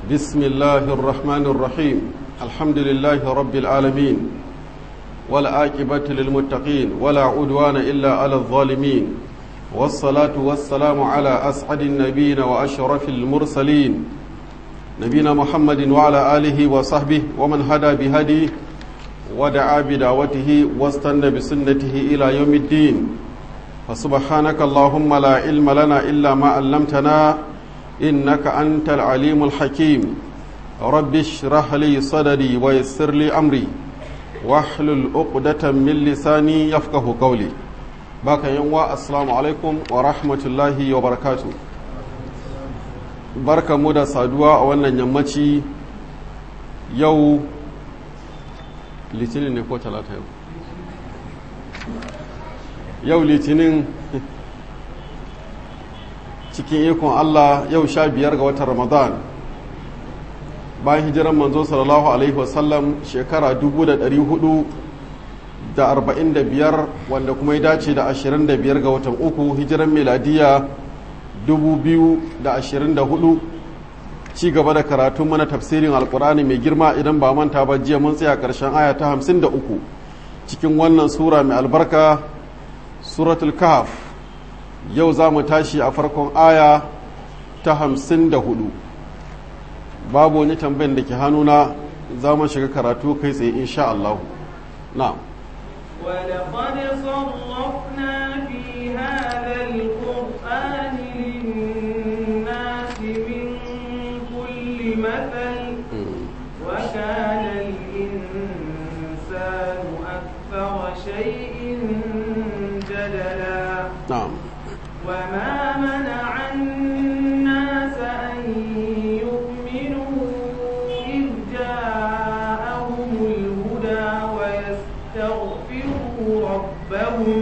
بسم الله الرحمن الرحيم الحمد لله رب العالمين والعاقبة للمتقين ولا عدوان إلا على الظالمين والصلاة والسلام على أسعد النبيين وأشرف المرسلين نبينا محمد وعلى آله وصحبه ومن هدى بهديه ودعا بدعوته واستنى بسنته إلى يوم الدين فسبحانك اللهم لا علم لنا إلا ما علمتنا إنك أنت العليم الحكيم رب اشرح لي صدري ويسر لي أمري واحلل عقدة من لساني يفقه قولي باك يوم السلام عليكم ورحمة الله وبركاته barka mu da saduwa a wannan yammaci yau litinin ne ko talata yau yau litinin cikin ikon Allah yau sha biyar ga watan Ramadan bayan hijiran manzo sallallahu alaihi wasallam shekara biyar wanda kuma ya dace da ashirin da biyar ga watan uku hijiran meladiya hudu ci gaba da karatun mana tafsirin alkur'ani mai girma idan ba manta ba jiya mun tsaya karshen aya ta hamsin da uku cikin wannan sura mai albarka suratul kahf yau za mu tashi a farkon aya ta hamsin da hudu babu wani tambayin da ke hannuna za mu shiga karatu kai tsaye insha Allah na ولقد صرفنا في هذا القرآن للناس من كل مثل وكان الإنسان أكثر شيء جدلا نعم وما منع الناس أن يؤمنوا إذ جاءهم الهدى ويستغفروا ربهم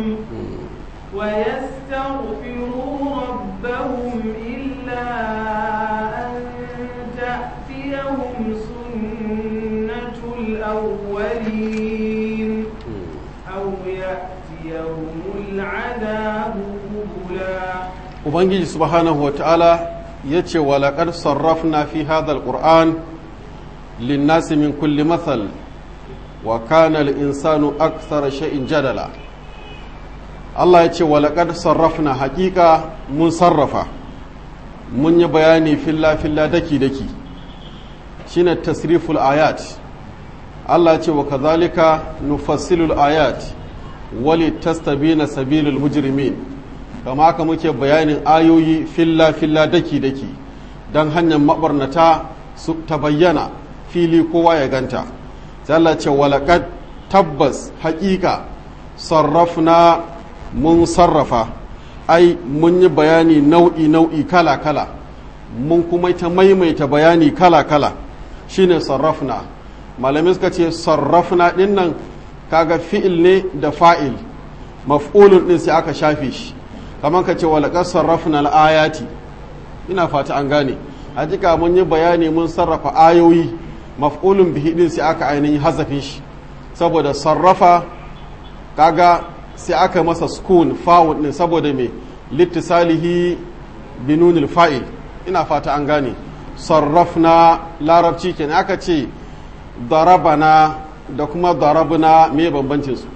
ويستغفروا ربهم إلا أن تأتيهم سنة الأولين أو يأتيهم العذاب قبلا ubangiji subhanahu wa ta'ala ya ce walaƙar sarrafna fi hadal ƙur'an linnasi min kulli mathal wa kana insanu akthara sha'in jadala Allah ya ce walaƙar sarrafna haƙiƙa mun sarrafa mun yi bayani filla-filla daki-daki shine tasriful ayat Allah ya ce wa kazalika nufassilul ayat wali tastabina sabilul mujrimin kama haka muke bayanin ayoyi filla-filla daki-daki don hanyar mabarnata su ta bayyana fili kowa ya ganta Allah ce walaƙad tabbas haƙiƙa sarrafna mun sarrafa ai mun yi bayani nau'i-nau'i kala-kala mun kuma ta maimaita bayani kala-kala shine sarrafna malamai suka ce sarrafna ɗin nan kaga fi'il ne da fa'il maf'ulun ɗin sai aka shafe shi kamar ka ce walaƙar sarrafna al'ayati ina fata an gane a jika mun yi bayani mun sarrafa ayoyi maf'ulun bihi din sai aka ainihin hazafin shi saboda sarrafa kaga sai aka masa sukun fawun din saboda me littisalihi binunil fa'il ina fata an gane sarrafna larabci kenan aka ce darabana da kuma darabna me bambancin su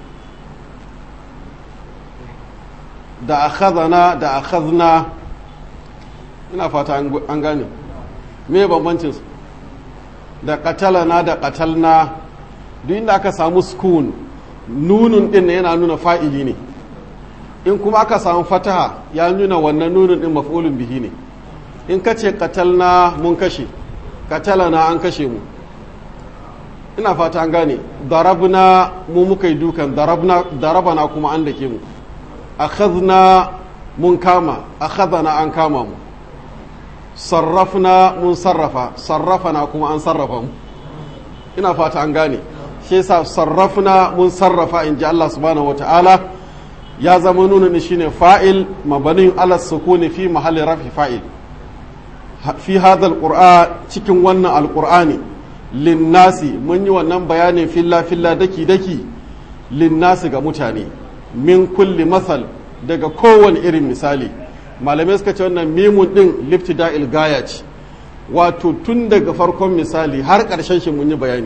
da akhadana da akhadna ina fata an gane me bambancin su da qatalana da qatalna duk inda aka samu sukun nunun din yana nuna fa'ili ne in kuma aka samu fataha ya nuna wannan nunun din maf'ulun bihi ne in ka ce qatalna mun kashe qatalana an kashe mu ina fata an gane darabna mu muka yi dukan darabna darabana kuma an dake mu akhadna mun kama akhadana an kama mu sarrafna mun sarrafa sarrafana kuma an sarrafa mu ina fata an gane shi yasa sarrafna mun sarrafa in ji Allah subhanahu wata'ala ya zama nuna ni shine fa'il mabanin ala sukuni fi mahalli rafi fa'il fi hadha alquran cikin wannan alqur'ani linnasi mun yi wannan bayanin filla filla daki daki linnasi ga mutane min kulli masal daga kowane irin misali malamai suka ce wannan mimun din liftida gaya ce wato tun daga farkon misali har ƙarshen shi mun yi bayani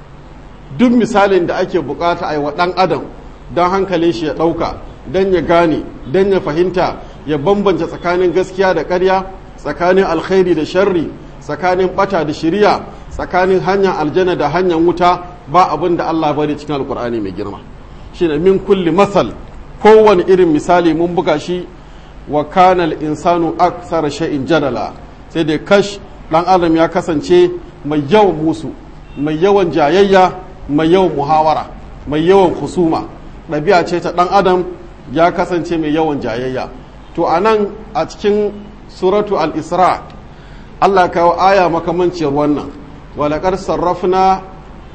duk misalin da ake bukata a yi wa ɗan adam don hankalin shi ya ɗauka don ya gane don ya fahimta ya bambance tsakanin gaskiya da ƙarya tsakanin alkhairi da sharri tsakanin bata da shiriya tsakanin hanyar aljanna da hanyar wuta ba abin da Allah bari cikin alkur'ani mai girma shine min kulli masal kowane irin misali mun buga shi wa kana insanu aksara shay'in jadala sai dai kash dan adam ya kasance mai yawan musu mai yawan jayayya mai yawan muhawara mai yawan husuma ɗabi'a ce ta dan adam ya kasance mai yawan jayayya to anan a cikin suratu al-isra Allah kawo aya makamanciyar wannan walaƙar sarrafna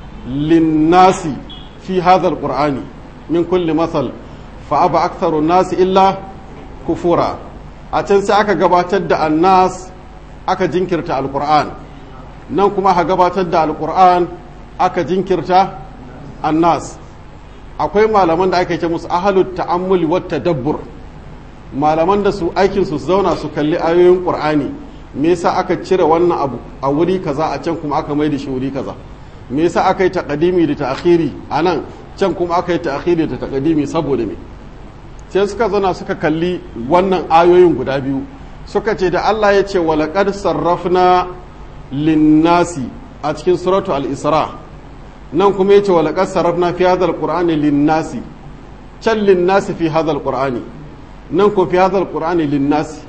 linnasi fi hadha alqur'ani min kulli masal fa aba aktharu nasi illa kufura a can sai aka gabatar da annas aka jinkirta alqur'an nan kuma aka gabatar da alqur'an aka jinkirta annas akwai malaman da aka ce musu ahalut ta'ammuli wat tadabbur malaman da su aikin su zauna su kalli ayoyin qur'ani me yasa aka cire wannan abu a wuri kaza a can kuma aka mai da shi wuri kaza me yasa aka yi taqdimi da ta'khiri a nan can kuma aka yi ta'khiri da taqdimi saboda me sai suka zauna suka kalli wannan ayoyin guda biyu suka ce da Allah ya ce walaqad sarrafna linnasi a cikin suratu al-isra nan kuma ya ce walaqad sarrafna fi hadha al-qur'ani linnasi can linnasi fi hadha al-qur'ani nan ko fi hadha al-qur'ani linnasi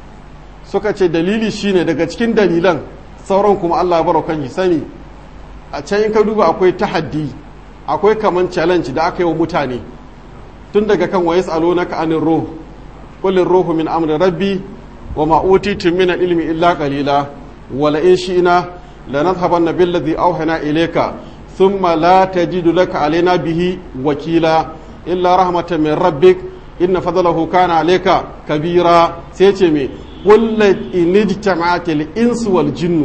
suka ce dalili shine daga cikin dalilan sauran kuma Allah ya baro kan sani a can in ka duba akwai tahaddi akwai kaman challenge da aka yi wa mutane tun daga kan wa yas'alunaka anir ruh qul ruhu min amri rabbi wa ma utitu min ilmi illa qalila wa la in shi'na lanadhhabanna billadhi awhana ilayka thumma la tajidu laka alaina bihi wakila illa rahmatan min rabbik inna fadlahu kana alayka kabira sai ce me قل إن اجتمعت الإنس والجن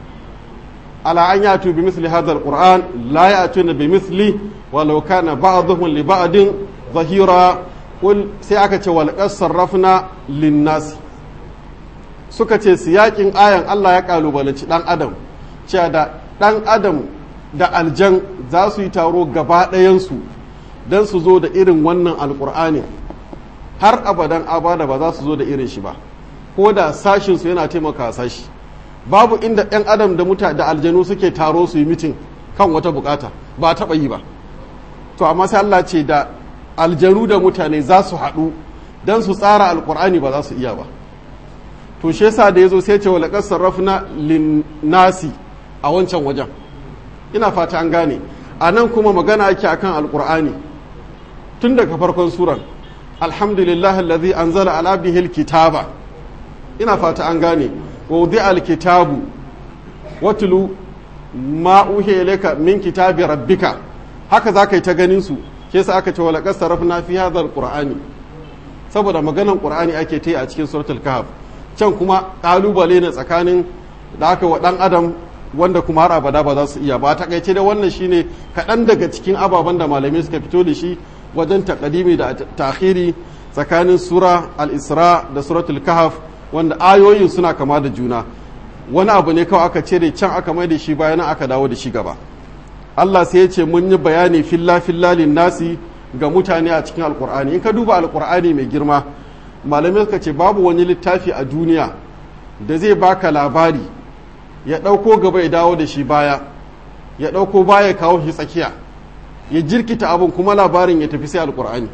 على أن يأتوا بمثل هذا القرآن لا يأتون بمثله ولو كان بعضهم لبعض ظهيرا قل سيأكت ولقد صرفنا للناس suka ce siyakin ayan Allah ya kalubalanci dan adam cewa da dan adam da aljan za su yi taro gaba ɗayansu don su zo da irin wannan alƙur'ani har abadan abada ba za su zo da irin shi ba ko da sashinsu yana taimaka sashi babu inda 'yan adam da muta da aljanu suke taro su yi mitin kan wata bukata ba taɓa yi ba to amma sai Allah ce da aljanu da mutane za su haɗu don su tsara alkur'ani ba za su iya ba to shi yasa da yazo sai ce wa laqad sarrafna linnasi a wancan wajen ina fata an gane a nan kuma magana ake akan alkur'ani tun daga farkon suran alhamdulillah alladhi anzala ala bihi alkitaba ina fata an gane wa wudi alkitabu watulu ma uhiya ilayka min kitabi rabbika haka zaka yi ta ganin su ke sa aka ce wa laqad sarrafna fi hadha alqur'ani saboda maganan qur'ani ake ta yi a cikin suratul kahf can kuma kalubale ne tsakanin da aka wa dan adam wanda kuma har abada ba za su iya ba takaice da wannan shine kaɗan daga cikin ababen da malamai suka fito da shi wajen takadimi da takhiri tsakanin sura al-isra da suratul kahf wanda ayoyin suna kama da juna wani abu ne kawai aka cire can aka mai da shi bayan aka dawo da shi gaba Allah sai ya ce mun yi bayani filla filla nasi ga mutane a cikin alkur'ani in ka duba alkur'ani mai girma malamai suka ce babu wani littafi a duniya da zai baka labari ya ɗauko gaba ya dawo da shi baya ya ɗauko baya kawo shi tsakiya ya jirkita abin kuma labarin ya tafi sai alkur'ani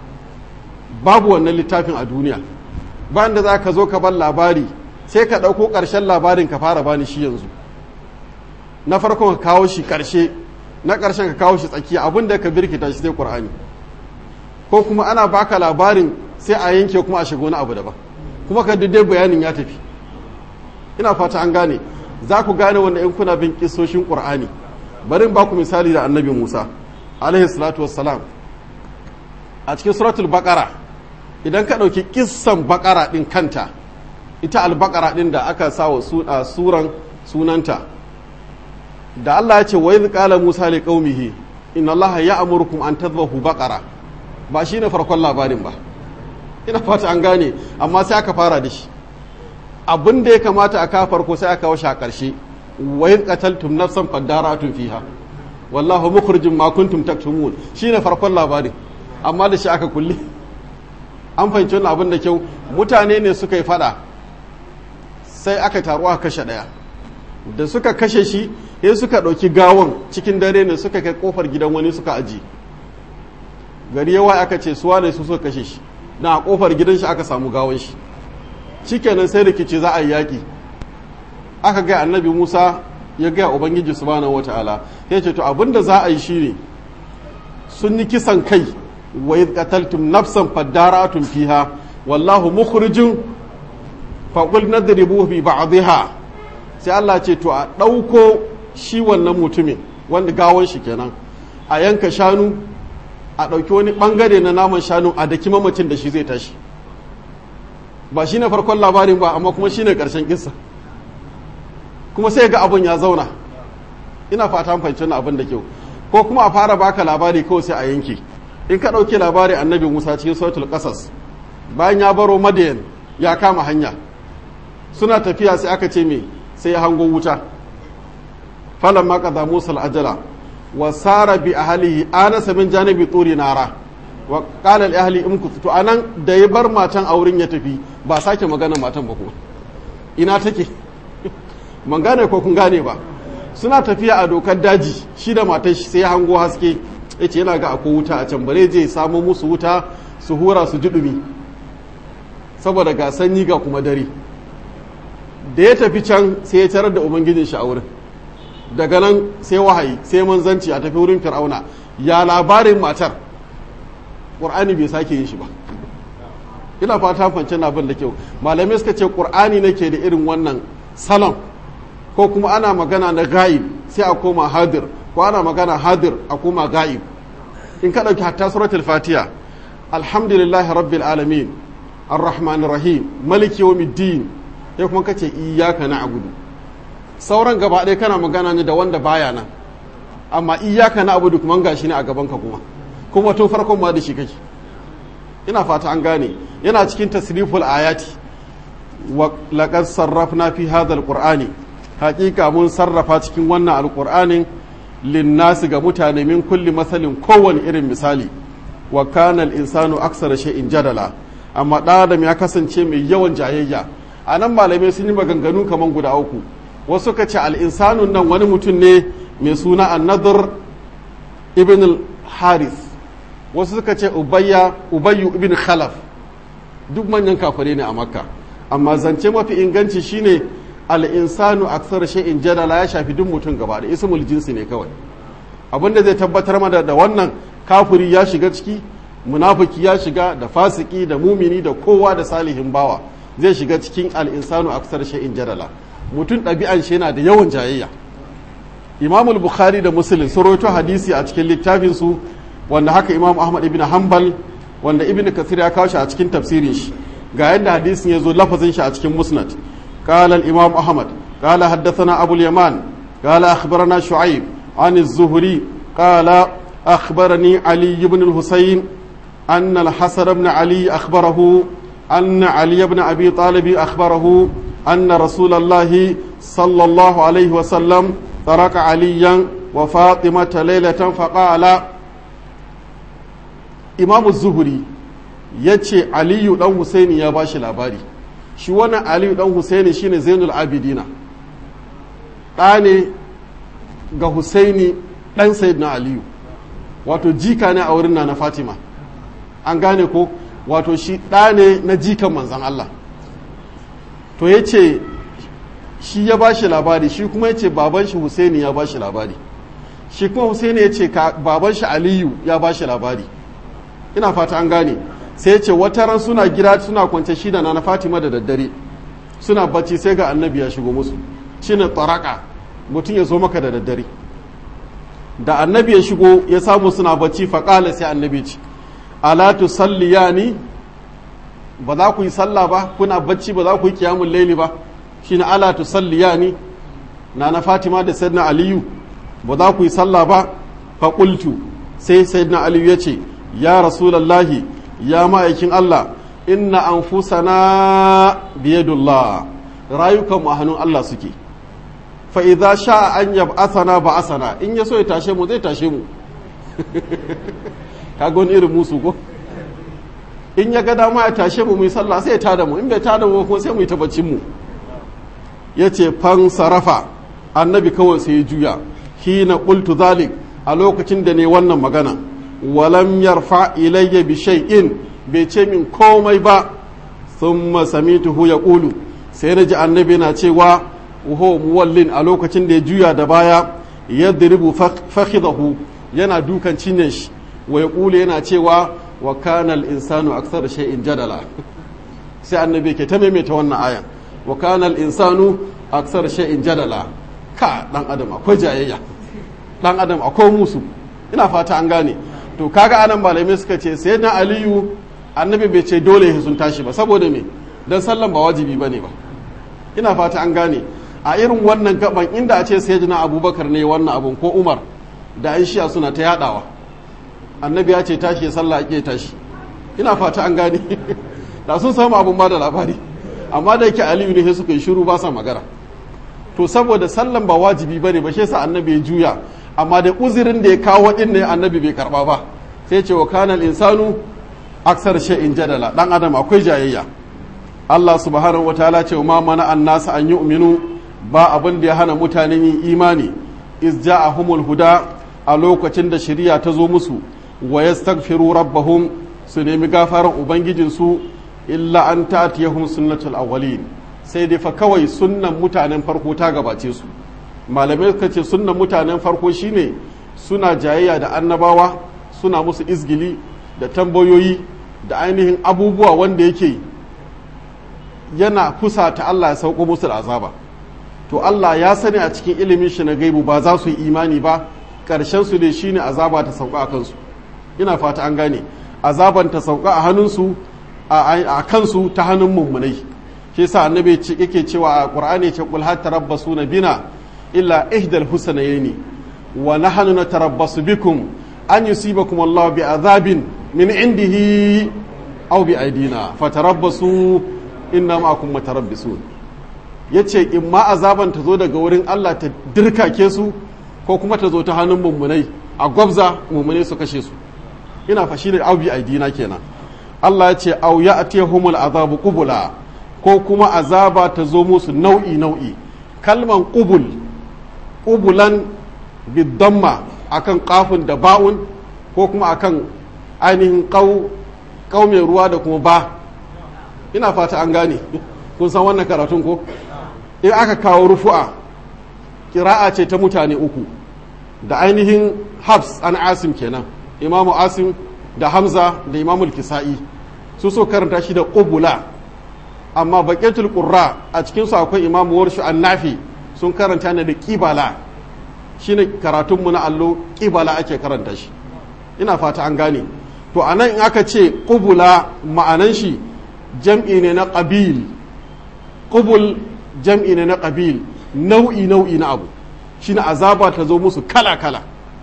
babu wannan littafin a duniya bayan da za ka zo ka bar labari sai ka ɗauko ƙarshen labarin ka fara bani shi yanzu na farkon ka kawo shi ƙarshe na ƙarshen ka kawo shi tsakiya abin da ka birkita shi sai ƙur'ani ko kuma ana baka labarin sai a yanke kuma a shiga wani abu daban kuma ka dai bayanin ya tafi ina fata an gane za ku gane wanda in kuna bin kisoshin ƙur'ani bari ba ku misali da annabi musa alaihi salatu wassalam a cikin suratul baqara idan ka ɗauki kissan baqara ɗin kanta ita albaqara ɗin da aka sa wa suran sunanta da Allah ya ce wa idh qala musa li qaumihi inna allaha ya'murukum an tadhbahu baqara ba shine farkon labarin ba ina fata an gane amma sai aka fara da shi abin da ya kamata a kawo farko sai aka kawo shi a ƙarshe wa yin qataltum nafsan fadaratun fiha wallahu mukhrijum ma kuntum taktumun shine farkon labarin amma da shi aka kulle an fahimci wannan abin da kyau mutane ne suka yi fada sai aka taru aka kashe daya da suka kashe shi sai suka ɗauki gawon cikin dare ne suka kai kofar gidan wani suka aji gari yawa aka ce suwa ne su suka kashe shi na kofar gidan shi aka samu gawon shi shikenan sai rikici za a yi yaƙi aka ga annabi musa ya gaya ubangiji subhanahu wataala ya ce to abinda za a yi shine sun yi kisan kai wa idh qataltum nafsan fadaratun fiha wallahu mukhrijun fa qul nadribu bi ba'dihha sai Allah ce to a dauko shi wannan mutumin wanda gawon shi kenan a yanka shanu a dauki wani bangare na naman shanu a daki mamacin da shi zai tashi ba shine farkon labarin ba amma kuma shine karshen kissa kuma sai ga abun ya zauna ina fata fahimci wannan abin da kyau ko kuma a fara baka labari kawai sai a yanke in ka ɗauki labari annabi musa cikin sautul ƙasas bayan ya baro madayan ya kama hanya suna tafiya sai aka ce me sai ya hango wuta falan ma kaza musa al'ajala wa sara bi ahlihi anasa min janibi turi nara wa qala li ahli imkutu to anan da ya bar matan auren ya tafi ba sake magana matan ba kuma ina take man gane ko kun gane ba suna tafiya a dokar daji shi da matar shi sai hango haske ya ce yana ga akwai wuta a can bare je samo musu wuta su hura su ji ɗumi saboda ga sanyi ga kuma dare da ya tafi can sai ya tarar da ubangijin shi a wurin daga nan sai wahayi sai manzanci a tafi wurin fir'auna ya labarin matar ƙur'ani bai sake yin shi ba ina fata fance na bin da kyau malamai suka ce ƙur'ani nake da irin wannan salon ko kuma ana magana na ga'ib sai a koma hadir ko ana magana hadir a koma ga'ib in ka ɗauki hatta suratul fatiha alhamdulillahi rabbil alamin arrahmanir rahim maliki yawmiddin ya kuma kace iyyaka na'budu sauran gaba ɗaya kana magana ne da wanda baya nan amma iyyaka na'budu kuma gashi ne a gaban ka kuma kuma tun farkon ma da shi kake ina fata an gane yana cikin tasriful ayati wa laqad sarrafna fi hadha alqur'ani haƙiƙa mun sarrafa cikin wannan alqur'anin linnasi ga mutane min kulli masalin kowane irin misali wa kana insanu aksara shay'in jadala amma ɗan adam ya kasance mai yawan jayayya a nan malamai sun yi maganganu kamar guda uku wasu ka ce al'insanun nan wani mutum ne mai suna annadur ibn haris wasu suka ce ubayyu ibn khalaf duk manyan kafare ne a makka amma zance mafi inganci shine al'insanu aksar shay'in jadala ya shafi duk mutum gaba da ismul jinsi ne kawai abinda zai tabbatar mana da wannan kafiri ya shiga ciki munafiki ya shiga da fasiki da mumini da kowa da salihin bawa zai shiga cikin al'insanu aksar shay'in jadala mutum ɗabi'an shi yana da yawan jayayya imamul bukhari da muslim sun rawaito hadisi a cikin littafinsu wanda haka imam ahmad ibn hanbal wanda ibn kasir ya kawo shi a cikin tafsirin shi ga yadda hadisin ya zo lafazin shi a cikin musnad قال الإمام أحمد قال حدثنا أبو اليمان قال أخبرنا شعيب عن الزهري قال أخبرني علي بن الحسين أن الحسن بن علي أخبره أن علي بن أبي طالب أخبره أن رسول الله صلى الله عليه وسلم ترك عليا وفاطمة ليلة فقال إمام الزهري يتشي علي بن حسين يا باشي الأباري shi wannan aliyu dan husaini shine zainul abidina ɗa ne ga husaini ɗan sayyidina aliyu wato jika ne a wurin na fatima an gane ko wato shi ɗa ne na jikan manzan allah to ya ce shi ya ba shi labari shi kuma ya ce baban shi husaini ya ba shi labari shi kuma husaini ya ce baban shi aliyu ya ba shi labari ina fata an gane sai ce wata ran suna gida suna kwance shi da na fatima da daddare suna bacci sai ga annabi ya shigo musu shine taraka mutum ya zo maka da daddare da annabi ya shigo ya samu suna bacci faƙala sai annabi ce ala tusalliyani ba za ku yi sallah ba kuna bacci ba za ku yi kiyamun laili ba shine ala tusalliyani na na fatima da sayyidina aliyu ba za ku yi sallah ba faƙultu sai sayyidina aliyu ya ce ya rasulallahi ya ma'aikin Allah inna anfusana biyadullah rayukan mu a hannun Allah suke fa idza sha'a an yab'athana ba'athana in ya so ya tashe mu zai tashe mu kaga wani irin musu ko in ya ga dama ya tashe mu mu yi sallah sai ya tada mu in bai tada mu kuma sai mu yi tabbacin mu yace fan sarafa annabi kawai sai ya juya hina qultu zalik a lokacin da ne wannan magana walam yarfa ilayya bi shay'in bai ce min komai ba thumma samituhu yaqulu sai na ji annabi na cewa wuho muwallin a lokacin da ya juya da baya yadribu fakhidahu yana dukan cinye shi wa yaqulu yana cewa wa kana al-insanu akthara shay'in jadala sai annabi ke ta maimaita wannan ayan wa kana al-insanu akthara shay'in jadala ka dan adam akwai jayayya dan adam akwai musu ina fata an gane to kaga anan malamai suka ce sai na aliyu annabi bai ce dole ya sun tashi ba saboda me dan sallan ba wajibi bane ba ina fata an gane a irin wannan gaban inda a ce sayyidina abubakar ne wannan abun ko umar da an shiya suna ta yadawa annabi ya ce tashi ya sallah ake tashi ina fata an gane da sun samu abun ba da labari amma da yake aliyu ne sai suka yi shiru ba sa magana to saboda sallan ba wajibi bane ba shi yasa annabi ya juya amma da uzurin da ya kawo din ne annabi bai karba ba sai ce wa kanal insanu aksar shay'in jadala dan adam akwai jayayya Allah subhanahu wataala ce ma mana annasu an yu'minu ba abin da ya hana mutane yin imani iz ja'ahumul huda a lokacin da shari'a ta zo musu wa yastaghfiru rabbahum su nemi gafaran ubangijinsu illa an ta'tiyahum sunnatul awwalin sai dai fa kawai sunnan mutanen farko ta gabace su malamai suka ce sunnan mutanen farko shine suna jayayya da annabawa suna musu izgili da tambayoyi da ainihin abubuwa wanda yake yana kusa ta Allah ya sauko musu da azaba to Allah ya sani a cikin ilimin shi na gaibu ba za su yi imani ba ƙarshen su ne shine azaba ta sauka a kansu ina fata an gane azaban ta sauka a hannunsu a kansu ta hannun mummunai shi yasa annabi yake cewa a qur'ani ce qul hatta rabbasuna bina illa ihdal husnayni wa nahnu natarabbasu bikum an yusibakum Allah bi azabin min indihi aw bi aidina fatarabbasu inna ma'akum mutarabbisun yace in ma azaban ta zo daga wurin Allah ta dirkake su ko kuma ta zo ta hannun mummunai a gwabza mummunai su kashe su ina fashi da aw bi aidina kenan Allah ya ce aw ya'tihumul azabu qubula ko kuma azaba ta zo musu nau'i nau'i kalman qubul qubulan bidamma akan kafin da ba'un ko kuma akan ainihin kau mai ruwa da kuma ba ina fata an gane kun san wannan karatun ko in aka kawo rufu'a kira'a ce ta mutane uku da ainihin habs an asim kenan imamu asim da hamza da imamul kisa'i su so karanta shi da ƙubula amma baƙetul ƙurra a cikinsu akwai imamu warshu an nafi sun karanta ne da ƙibala shine karatunmu na allo ƙibala ake karanta shi ina fata an gane to a nan in aka ce ƙubula ma'anan shi jam'i ne na ƙabil ƙubul jam'i ne na ƙabil nau'i nau'i na abu shine azaba ta zo musu kala kala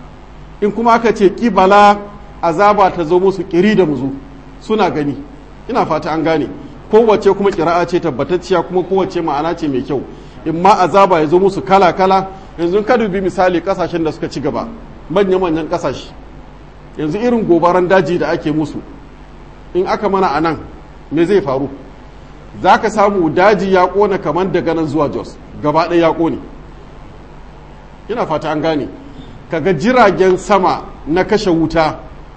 in kuma aka ce ƙibala azaba ta zo musu ƙiri da muzu suna gani ina fata an gane kowace kuma ƙira'a ce tabbatacciya kuma kowace ma'ana ce mai kyau in ma azaba ya zo musu kala kala yanzu ka dubi misali kasashen da suka ci gaba manya-manyan kasashe yanzu irin gobaran daji da ake musu in aka mana a nan me zai faru za ka samu daji ya kona kamar daga nan zuwa jos gaba ɗaya ya kone ina fata an gane kaga jiragen sama na kashe wuta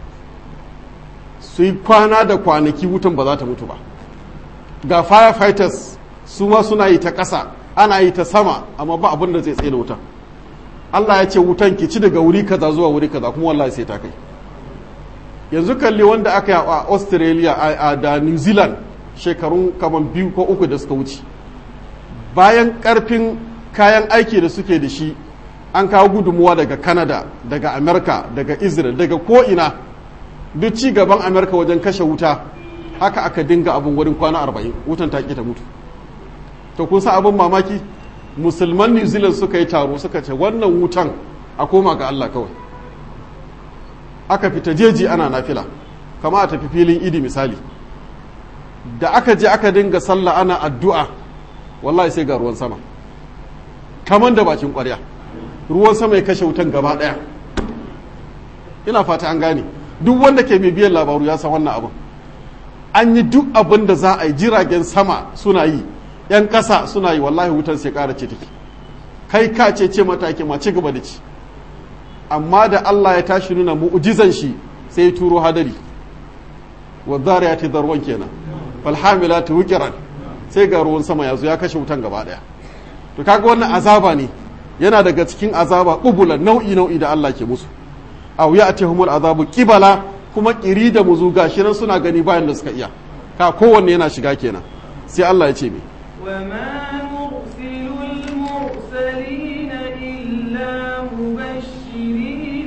su yi kwana da kwanaki wutan ba za ta mutu ba ga firefighters su ma suna yi ta ƙasa ana yi ta sama amma ba abin da zai tsaye da wutan Allah ya ce wutan ki ci daga wuri kaza zuwa wuri kaza kuma wallahi sai ta kai yanzu kalli wanda aka yi a Australia a da New Zealand shekarun kaman biyu ko uku da suka wuce bayan karfin kayan aiki da suke da shi an kawo gudunmuwa daga Canada daga America daga Israel daga ko'ina duk ci gaban America wajen kashe wuta haka aka dinga abin wurin kwana arba'in wutan ta ta mutu to kun sa abin mamaki musulman new zealand suka yi taro suka ce wannan wutan a koma ga allah kawai aka fita jeji ana nafila kama a tafi filin idi misali da aka je aka dinga sallah ana addu'a wallahi sai ga ruwan sama kaman da bakin ƙwarya ruwan sama ya kashe wutan gaba ɗaya ina fata an gane duk wanda ke bibiyan labaru ya san wannan abin an yi duk abin da za a yi jiragen sama suna yi yan ƙasa suna yi wallahi wutan sai ƙara ce take kai ka ce ce mataki ma ci gaba da ci amma da Allah ya tashi nuna mu'ujizan shi sai ya turo hadari wa zariyati darwan kenan fal hamilati wuqiran sai ga ruwan sama ya zo ya kashe wutan gaba daya to kaga wannan azaba ne yana daga cikin azaba ƙubulan nau'i nau'i da Allah ke musu aw ya'tihumul azabu qibala kuma kiri da muzu gashi nan suna gani bayan da suka iya ka kowanne yana shiga kenan sai Allah ya ce me وما نرسل المرسلين إلا مبشرين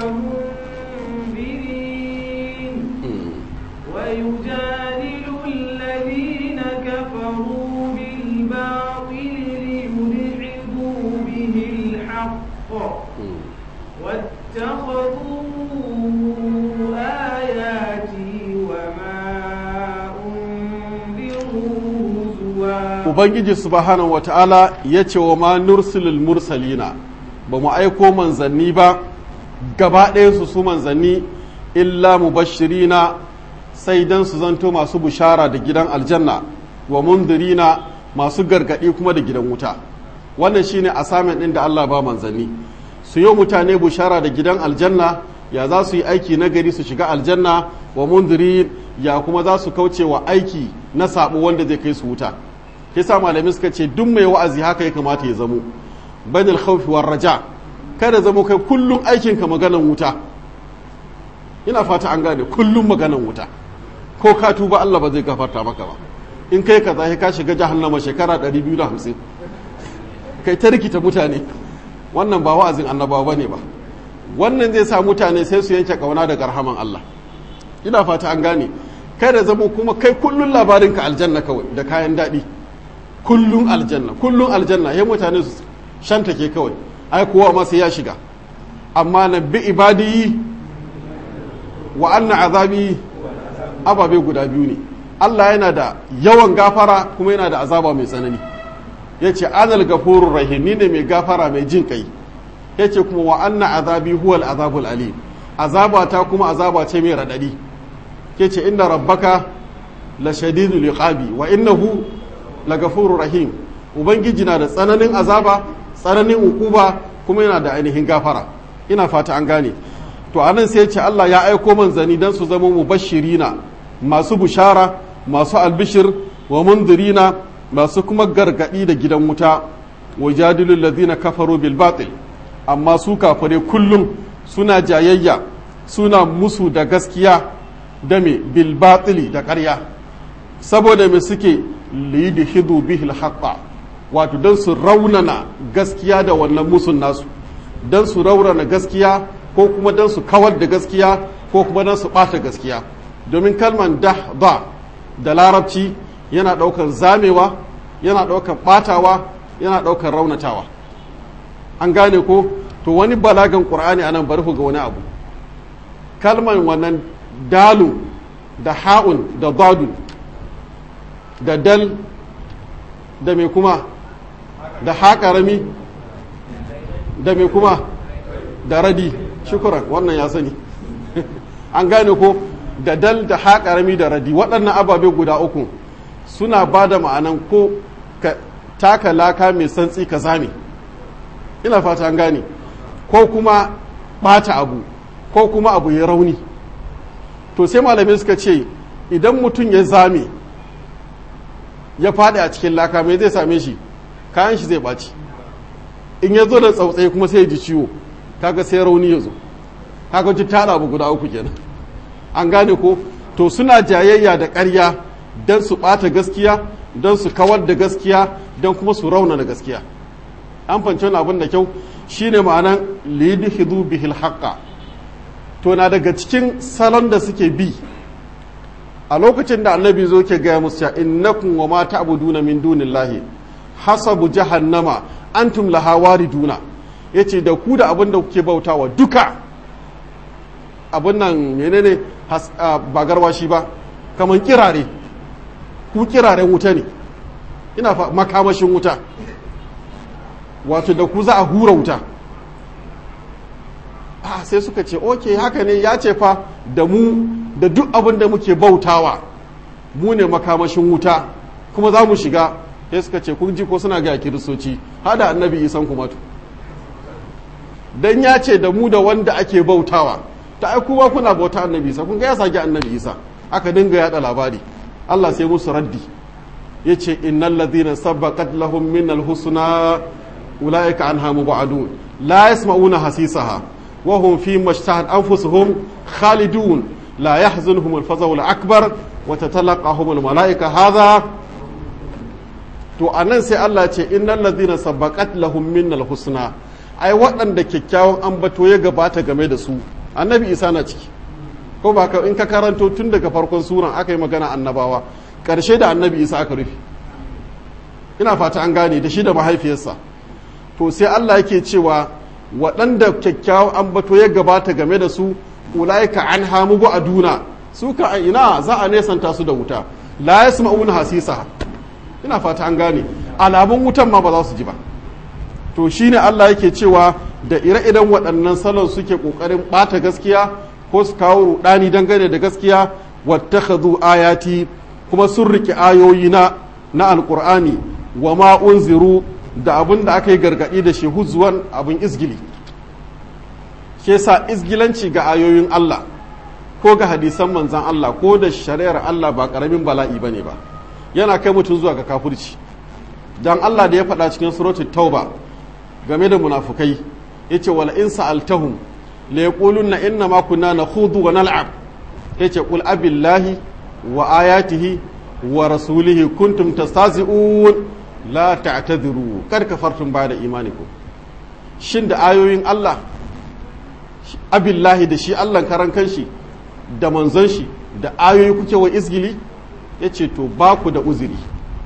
ومنذرين ويجادل الذين كفروا بالباطل ليدحضوا به الحق واتخذوا آياتي وما أنذروا هزوا ubangiji subhanahu wata'ala ya ce wa ma nursilul mursalina ba mu aiko manzanni ba gaba ɗaya su su manzanni illa mubashirina sai dan su zanto masu bushara da gidan aljanna wa mundirina masu gargaɗi kuma da gidan wuta wannan shine assignment ɗin da Allah ba manzanni su yi mutane bushara da gidan aljanna ya za su yi aiki na gari su shiga aljanna wa mundirin ya kuma za su kauce wa aiki na sabo wanda zai kai su wuta kisa malami suka ce duk mai wa'azi haka ya kamata ya zamo banil khawfi war raja kada zamo kai kullum aikin ka maganan wuta ina fata an gane kullum maganan wuta ko ka tuba Allah ba zai gafarta maka ba in kai ka zahi ka shiga jahannama shekara 250 kai ta rikita mutane wannan ba wa'azin annabawa bane ba wannan zai sa mutane sai su yanke kauna daga rahaman Allah ina fata an gane kada zamo kuma kai kullun labarinka aljanna kawai da kayan daɗi kullum aljanna kullum aljanna ya mutane su shanta ke kawai ai kowa ma sai ya shiga amma na bi ibadi wa anna azabi ababe guda biyu ne Allah yana da yawan gafara kuma yana da azaba mai tsanani ya ce anal gafurur rahim ni ne mai gafara mai jin kai ya ce kuma wa anna azabi huwal azabul alim azaba ta kuma azaba ce mai radadi ya ce inna rabbaka la shadidul iqabi wa innahu lagafuru rahim ubangiji na da tsananin azaba tsananin ukuba kuma yana da ainihin gafara ina fata an gane to anan sai ce Allah ya aiko manzani dan su zama mubashirina masu bushara masu albishir wa mundirina masu kuma gargadi da gidan wuta wa jadilul ladina kafaru bil batil amma su kafare kullum suna jayayya suna musu da gaskiya da me bil batili da ƙarya saboda me suke liyudhidu bihi al wato dan su raunana gaskiya da wannan musun nasu dan su raunana gaskiya ko kuma dan su kawar da gaskiya ko kuma dan su bata gaskiya domin kalman dahda da larabci yana daukar zamewa yana daukar batawa yana daukar raunatawa an gane ko to wani balagan qur'ani anan bari ku ga wani abu kalman wannan dalu da ha'un da dadun da dal da mai kuma da haƙarami da mai kuma da radi shukuran wannan ya sani an gane ko da dal da haƙarami da radi waɗannan ababe guda uku suna ba da ma'anan ko ka taka laka mai santsi ka zame ina fata an gane ko kuma ɓata abu ko kuma abu ya rauni to sai malamai suka ce idan mutum ya zame ya faɗi a cikin laka mai zai same shi kayan shi zai ɓaci in ya zo da tsautsai kuma sai ya ji ciwo kaga sai rauni ya zo kaga ji tara abu guda uku kenan an gane ko to suna jayayya da ƙarya don su ɓata gaskiya don su kawar da gaskiya don kuma su rauna da gaskiya an fanci wani abin da kyau shine ma'anan lidhidu bihil haqqa to na daga cikin salon da suke bi a lokacin da annabi zo ke gaya musu innakum wa ma ta'buduna min dunillahi hasabu jahannama antum laha wariduna yace da ku da abin da kuke bautawa duka abin nan menene ba garwashi ba kaman kirare ku kiraren wuta ne ina fa makamashin wuta wato da ku za a hura wuta ah sai suka ce oke haka ne ya ce fa da mu da duk abin da muke bautawa mu ne makamashin wuta kuma za mu shiga sai suka ce kun ji ko suna ga kiristoci hada annabi isan kuma to dan ya ce da mu da wanda ake bautawa ta ai kuma kuna bauta annabi isa kun ga ya saki annabi isa aka dinga yada labari Allah sai musu raddi yace innal ladhina sabaqat lahum minal husna ulaika anha mubadun la yasma'una hasisaha wa hum fi mashtahat anfusuhum khalidun la yahzunhum al-faza'u al-akbar wa tatalaqahum al-mala'ika hadha to anan sai Allah ce innal ladhina sabaqat lahum minal husna ai waɗanda kyakkyawan ambato ya gabata game da su annabi isa na ciki ko ba ka in ka karanto tun daga farkon suran aka yi magana annabawa ƙarshe da annabi isa aka rufe ina fata an gane da shi da mahaifiyarsa to sai allah yake cewa waɗanda kyakkyawan ambato ya gabata game da su ulaika an hamu a duna su ka ina za a nesanta su da wuta la yasma'una hasisa ina fata an gane alamun wutan ma ba za su ji ba to shine Allah yake cewa da ire-iren waɗannan salon suke ƙoƙarin ɓata gaskiya ko su kawo rudani dangane da gaskiya wattakhadhu ayati kuma sun riƙe ayoyi na na alƙur'ani wa ma unziru da abin da aka yi gargaɗi da shi huzuwan abin izgili ke sa izgilanci ga ayoyin Allah ko ga hadisan manzan Allah ko da shari'ar Allah ba ƙaramin bala'i bane ba yana kai mutum zuwa ga kafirci dan Allah da ya faɗa cikin suratul tauba game da munafukai yace wala in sa'altahum la yaquluna inna ma kunna nakhudu wa nal'ab yace qul abillahi wa ayatihi wa rasulihi kuntum tastazi'un la ta'tadiru kar kafartum ba'da imanikum shin da ayoyin Allah abillahi da shi Allah karan kanshi da manzon shi da ayoyi kuke wa izgili yace to ba ku da uzuri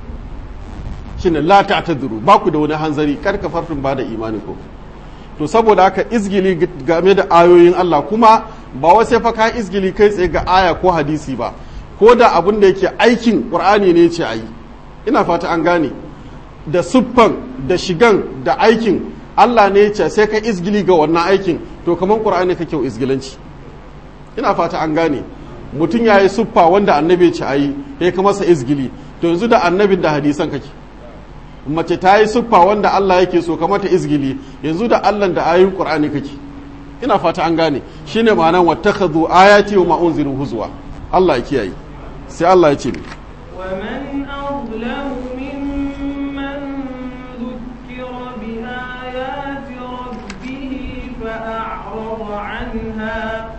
shine la ta'tadiru ba ku da wani hanzari kar kafartum ba'da imanikum to saboda haka izgili game da ayoyin Allah kuma ba wai sai fa ka izgili kai tsaye ga aya ko hadisi ba ko da abin da yake aikin Qur'ani ne ce ayi ina fata an gane da siffan da shigan da aikin Allah ne ce sai ka izgili ga wannan aikin to kaman Qur'ani kake izgilanci ina fata an gane mutum ya yi siffa wanda annabi ce ayi ya ka masa izgili to yanzu da annabin da hadisan kake mace ta yi siffa wanda Allah yake so kamata izgili yanzu da Allah da ayoyin Qur'ani kake ina fata an gane shine ma'anan wattakhadhu ayati wa ma unziru huzwa Allah ya kiyaye sai Allah ya ce ومن أظلم ممن ذكر بآيات ربه فأعرض عنها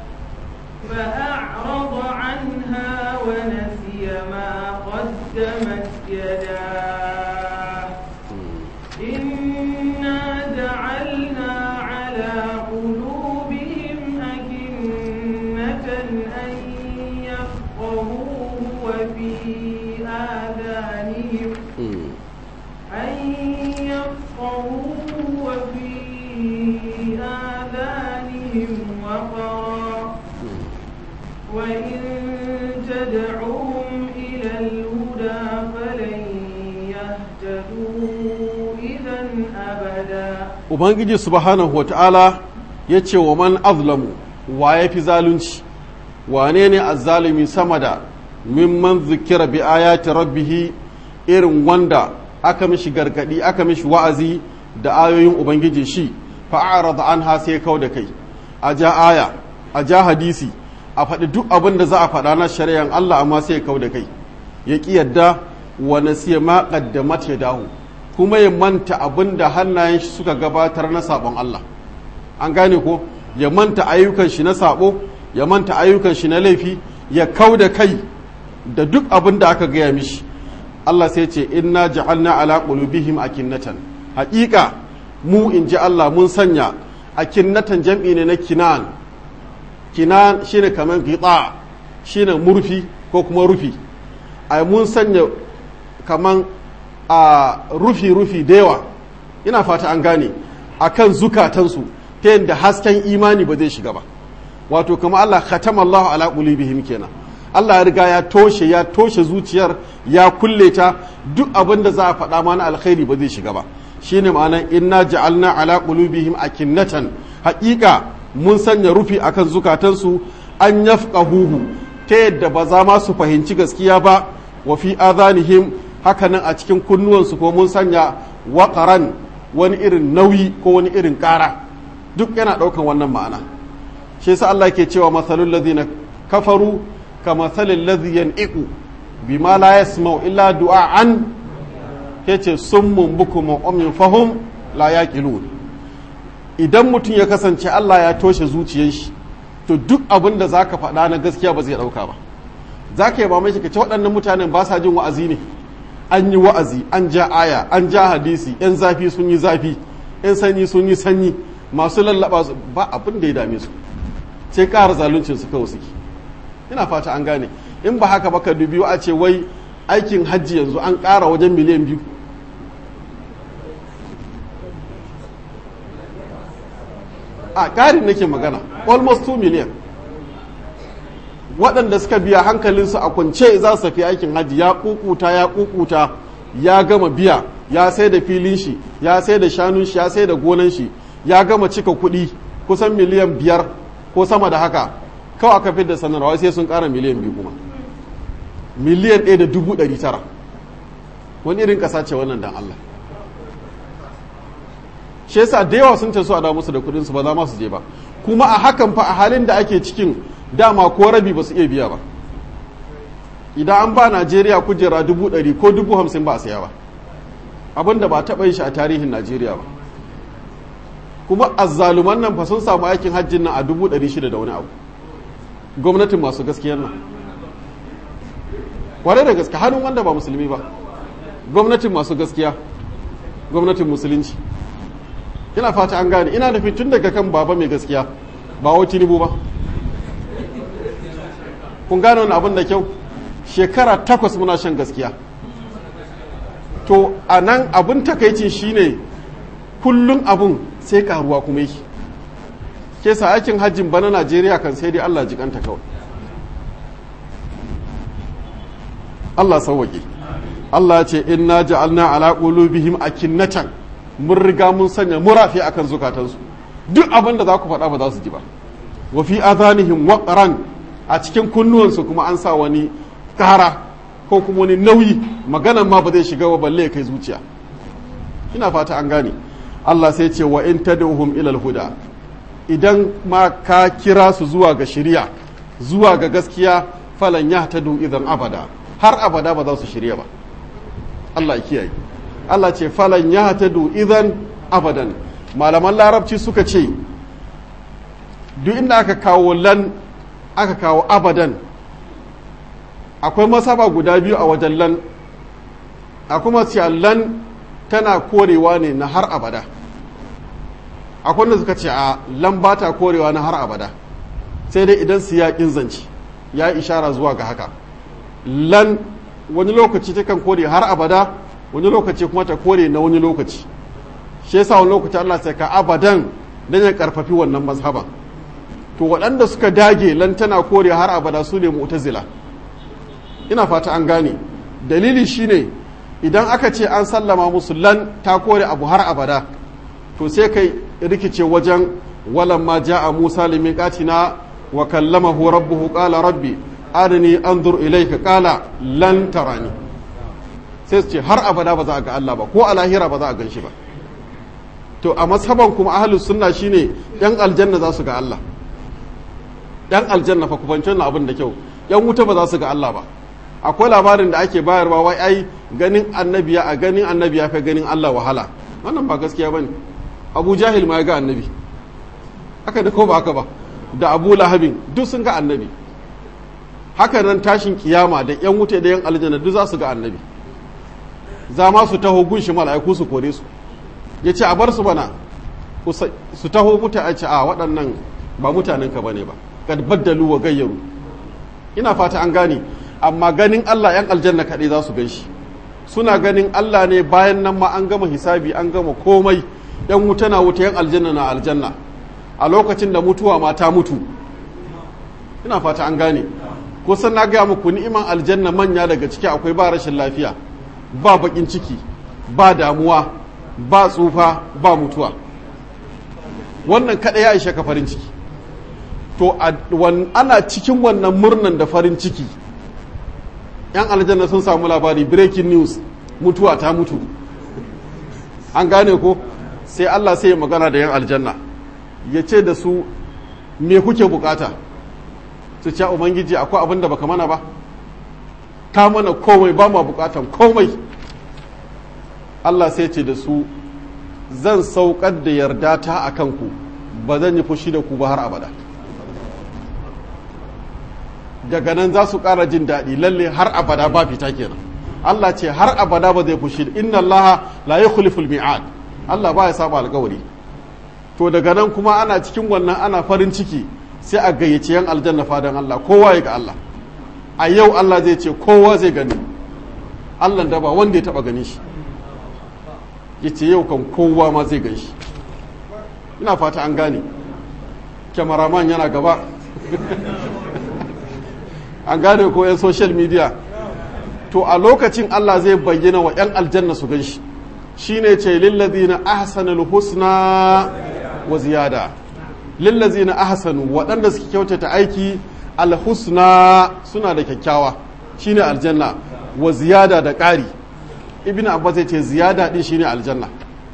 فأعرض عنها ونسي ما قدمت يداه إنا جعلنا على قلوبهم أكنة أن يفقهوه وفي آذانهم أن يفقهوه وفي آذانهم وقرا وإن تدعوهم إلى الهدى فلن يهتدوا إذا أبدا Ubangiji subhanahu wa ta'ala ya ce wa man azlamu wa ya fi zalunci wane ne azzalumi sama da mimman zikira bi ayati rabbihi irin wanda aka mishi gargadi aka mishi wa'azi da ayoyin ubangiji shi fa'arada an ha sai kau da kai a ja aya a ja hadisi a faɗi duk abin da za a faɗa na shari'an Allah amma sai kau da kai ya ƙi yadda wa nasiya ma qaddamat yadahu kuma ya manta abin da hannayen shi suka gabatar na sabon Allah an gane ko ya manta ayyukan shi na sabo ya manta ayyukan shi na laifi ya kau da kai da duk abin da aka gaya mishi Allah sai ce inna ja'alna ala qulubihim akinnatan haƙiƙa mu in ji Allah mun sanya akinnatan jam'i ne na kinan kinan shine kaman gita shine murfi ko kuma rufi ai mun sanya kaman a rufi rufi da yawa ina fata an gane akan zukatansu ta yadda hasken imani ba zai shiga ba wato kama Allah khatama Allah ala qulubihim kenan Allah ya riga ya toshe ya toshe zuciyar ya kulle ta duk abin da za a faɗa mana alkhairi ba zai shiga ba shine ma'anar inna ja'alna ala qulubihim akinnatan haƙiƙa mun sanya rufi akan zukatansu an yafqahuhu ta yadda ba za ma su fahimci gaskiya ba wa fi adhanihim hakanan a cikin kunnuwansu ko mun sanya waƙaran wani irin nauyi ko wani irin ƙara duk yana ɗaukan wannan ma'ana shi yasa Allah ke cewa masalul ladhina kafaru ka masalil ladhi yan'iqu bima la yasma'u illa du'a'an yace summun bukum umyun fahum la yaqilun idan mutum ya kasance Allah ya toshe zuciyar shi to duk abin da zaka faɗa na gaskiya ba zai ɗauka ba zaka yi ba mai shi ka ce waɗannan mutanen ba sa jin wa'azi ne an yi wa'azi an ja aya an ja hadisi yan zafi sun yi zafi yan sanyi sun yi sanyi masu lallaba su ba abin da ya dame su sai ƙara zaluncin su kawai suke ina fata an gane in ba haka ba ka dubi a ce wai aikin hajji yanzu an ƙara wajen miliyan biyu a ƙarin nake magana almost 2 miliyan waɗanda suka biya hankalinsu a kwance za su tafi aikin hajji ya kukuta ya kukuta ya gama biya ya sai da filin shi ya sai da shanun shi ya sai da gonan shi ya gama cika kuɗi kusan miliyan biyar ko sama da haka kawai aka fi da sanarwa sai sun ƙara miliyan biyu kuma miliyan ɗaya da dubu ɗari tara wani irin ƙasa ce wannan dan Allah shi yasa da yawa sun taso a da musu da kuɗin su ba za ma su je ba kuma a hakan fa a halin da ake cikin dama ko rabi ba su iya biya ba idan an ba najeriya kujera dubu ɗari ko dubu hamsin ba a saya ba abinda ba taɓa yin shi a tarihin najeriya ba kuma azzaluman nan fa sun samu aikin hajjin nan a dubu ɗari shida da wani abu gwamnatin masu gaskiyar nan kwarai da gaske hannun wanda ba musulmi ba gwamnatin masu gaskiya gwamnatin musulunci ina fata an gane ina nufin tun daga kan baba mai gaskiya ba wa tinubu ba kun gane wani abin da kyau shekara takwas muna shan gaskiya to a nan abin takaicin shine kullum abun sai karuwa kuma yake ke sa aikin hajjin bana najeriya kan sai dai allah jikanta kawai allah sauwaƙe allah ce inna ja'alna ala qulubihim akinnatan mun riga mun sanya murafi akan zukatansu duk abin da za ku faɗa ba za su ji ba wa fi adhanihim waqran a cikin kunnuwansu kuma an sa wani kara ko kuma wani nauyi maganan ma ba zai shiga ba balle kai zuciya ina fata an gane Allah sai ce wa in tad'uhum ila huda idan ma ka kira su zuwa ga shari'a zuwa ga gaskiya falan yahtadu idan abada har abada ba za su shirya ba Allah ya kiyaye Allah ce falan yahtadu idan abadan malaman larabci suka ce duk inda aka kawo lan aka kawo abadan akwai masaba guda biyu a wajen lan akwai masu lan tana korewa ne na har abada akwai wanda suka ce a lan ba ta korewa na har abada sai dai idan su yaƙin zance ya ishara zuwa ga haka lan wani lokaci ta kan kore har abada wani lokaci kuma ta kore na wani lokaci shi yasa wani lokaci Allah sai ka abadan dan ya karfafi wannan mazhaban to waɗanda suka dage lan tana kore har abada su ne mu'tazila ina fata an gane dalili shine idan aka ce an sallama musu lan ta kore abu har abada to sai kai rikice wajen walan ma ja'a Musa limiqatina wa kallamahu rabbuhu qala rabbi arini anzur ilayka qala lan tarani sai su ce har abada ba za a ga Allah ba ko a lahira ba za a gan shi ba to a mashaban kuma ahlus sunna shine yan aljanna za su ga Allah yan aljanna fa kubancin abin da kyau yan wuta ba za su ga Allah ba akwai labarin da ake bayarwa wai ai ganin annabiya a ganin annabiya fa ganin Allah wahala wannan ba gaskiya bane Abu Jahil ma ya ga annabi haka da ko ba haka ba da Abu Lahabin duk sun ga annabi haka nan tashin kiyama da yan wuta da yan aljanna duk za su ga annabi za ma su taho gunshi mala'iku su kore su ya ce a bar su bana su taho muta a ce a waɗannan ba mutanen ka bane ba kad baddalu wa gayyaru ina fata an gane amma ganin Allah yan aljanna kaɗai za su gan shi suna ganin Allah ne bayan nan ma an gama hisabi an gama komai yan wuta na wuta yan aljanna na aljanna a lokacin da mutuwa ma ta mutu ina fata an gane kusan na gaya muku ni'iman aljanna manya daga ciki akwai ba rashin lafiya ba bakin ciki ba damuwa ba tsufa ba mutuwa wannan kada ya ishe ka farin ciki to ana cikin wannan murnan da farin ciki yan aljanna sun samu labari breaking news mutuwa ta mutu an gane ko sai Allah sai ya magana da yan aljanna ya ce da su me kuke bukata su ce ubangiji akwai abin da baka mana ba ka mana komai ba ma bukatan komai Allah sai ce da su zan saukar da yarda ta a kanku ba zan yi fushi da ku ba har abada daga nan za su ƙara jin daɗi lalle har abada ba fita kenan Allah ce har abada ba zai fushi inna Allah la yukhliful mi'ad Allah ba ya saba alƙawari to daga nan kuma ana cikin wannan ana farin ciki sai a gayyace yan aljanna fadan Allah kowa ya ga Allah a yau Allah zai ce kowa zai gani Allah da ba wanda ya taba gani shi ya ce yau kan kowa ma zai gan shi ina fata an gane kyamaraman yana gaba an gane ko 'yan social media to a lokacin Allah zai bayyana wa 'yan aljanna su gan shi shi ne ce lillazina ahsanul husna wa ziyada lillazina ahsanu waɗanda suke kyautata aiki alhusna suna da kyakkyawa shine aljanna wa ziyada da ƙari ibn abbas ya ce ziyada din shine aljanna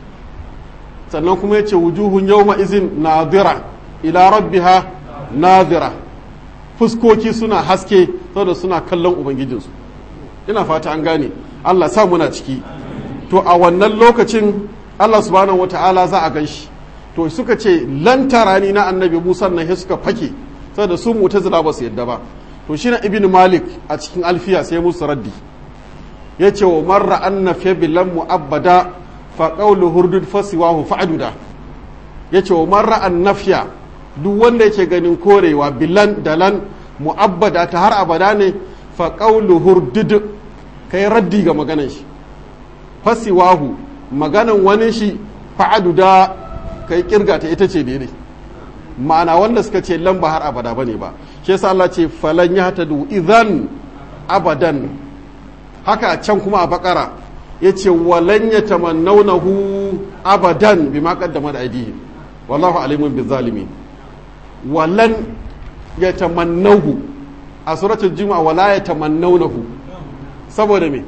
sannan kuma ya ce wujuhun yawma izin nadira ila rabbiha nadira fuskoki suna haske saboda suna kallon ubangijinsu ina fata an gane Allah sa muna ciki to a wannan lokacin Allah subhanahu wata'ala za a gan shi to suka ce lantarani na annabi Musa nan sai suka fake saboda su mu'tazila ba su yadda ba to shi na ibn malik a cikin alfiya sai musu raddi ya ce wa marra anna fi bilan mu'abbada fa qawlu hurdud fasiwahu fa'duda ya ce wa marra annafiya duk wanda yake ganin korewa bilan dalan mu'abbada ta har abada ne fa qawlu hurdud kai raddi ga maganan shi fasiwahu maganan wani shi fa'duda kai kirga ta ita ce daidai ma'ana wanda suka ce lamba har abada bane ba shi yasa Allah ce falan yahtadu idan abadan haka a can kuma a bakara yace walan yatamannawnahu abadan bima qaddama da aidihim wallahu alimun bizalimin walan yatamannahu a suratul juma'a wala yatamannawnahu saboda me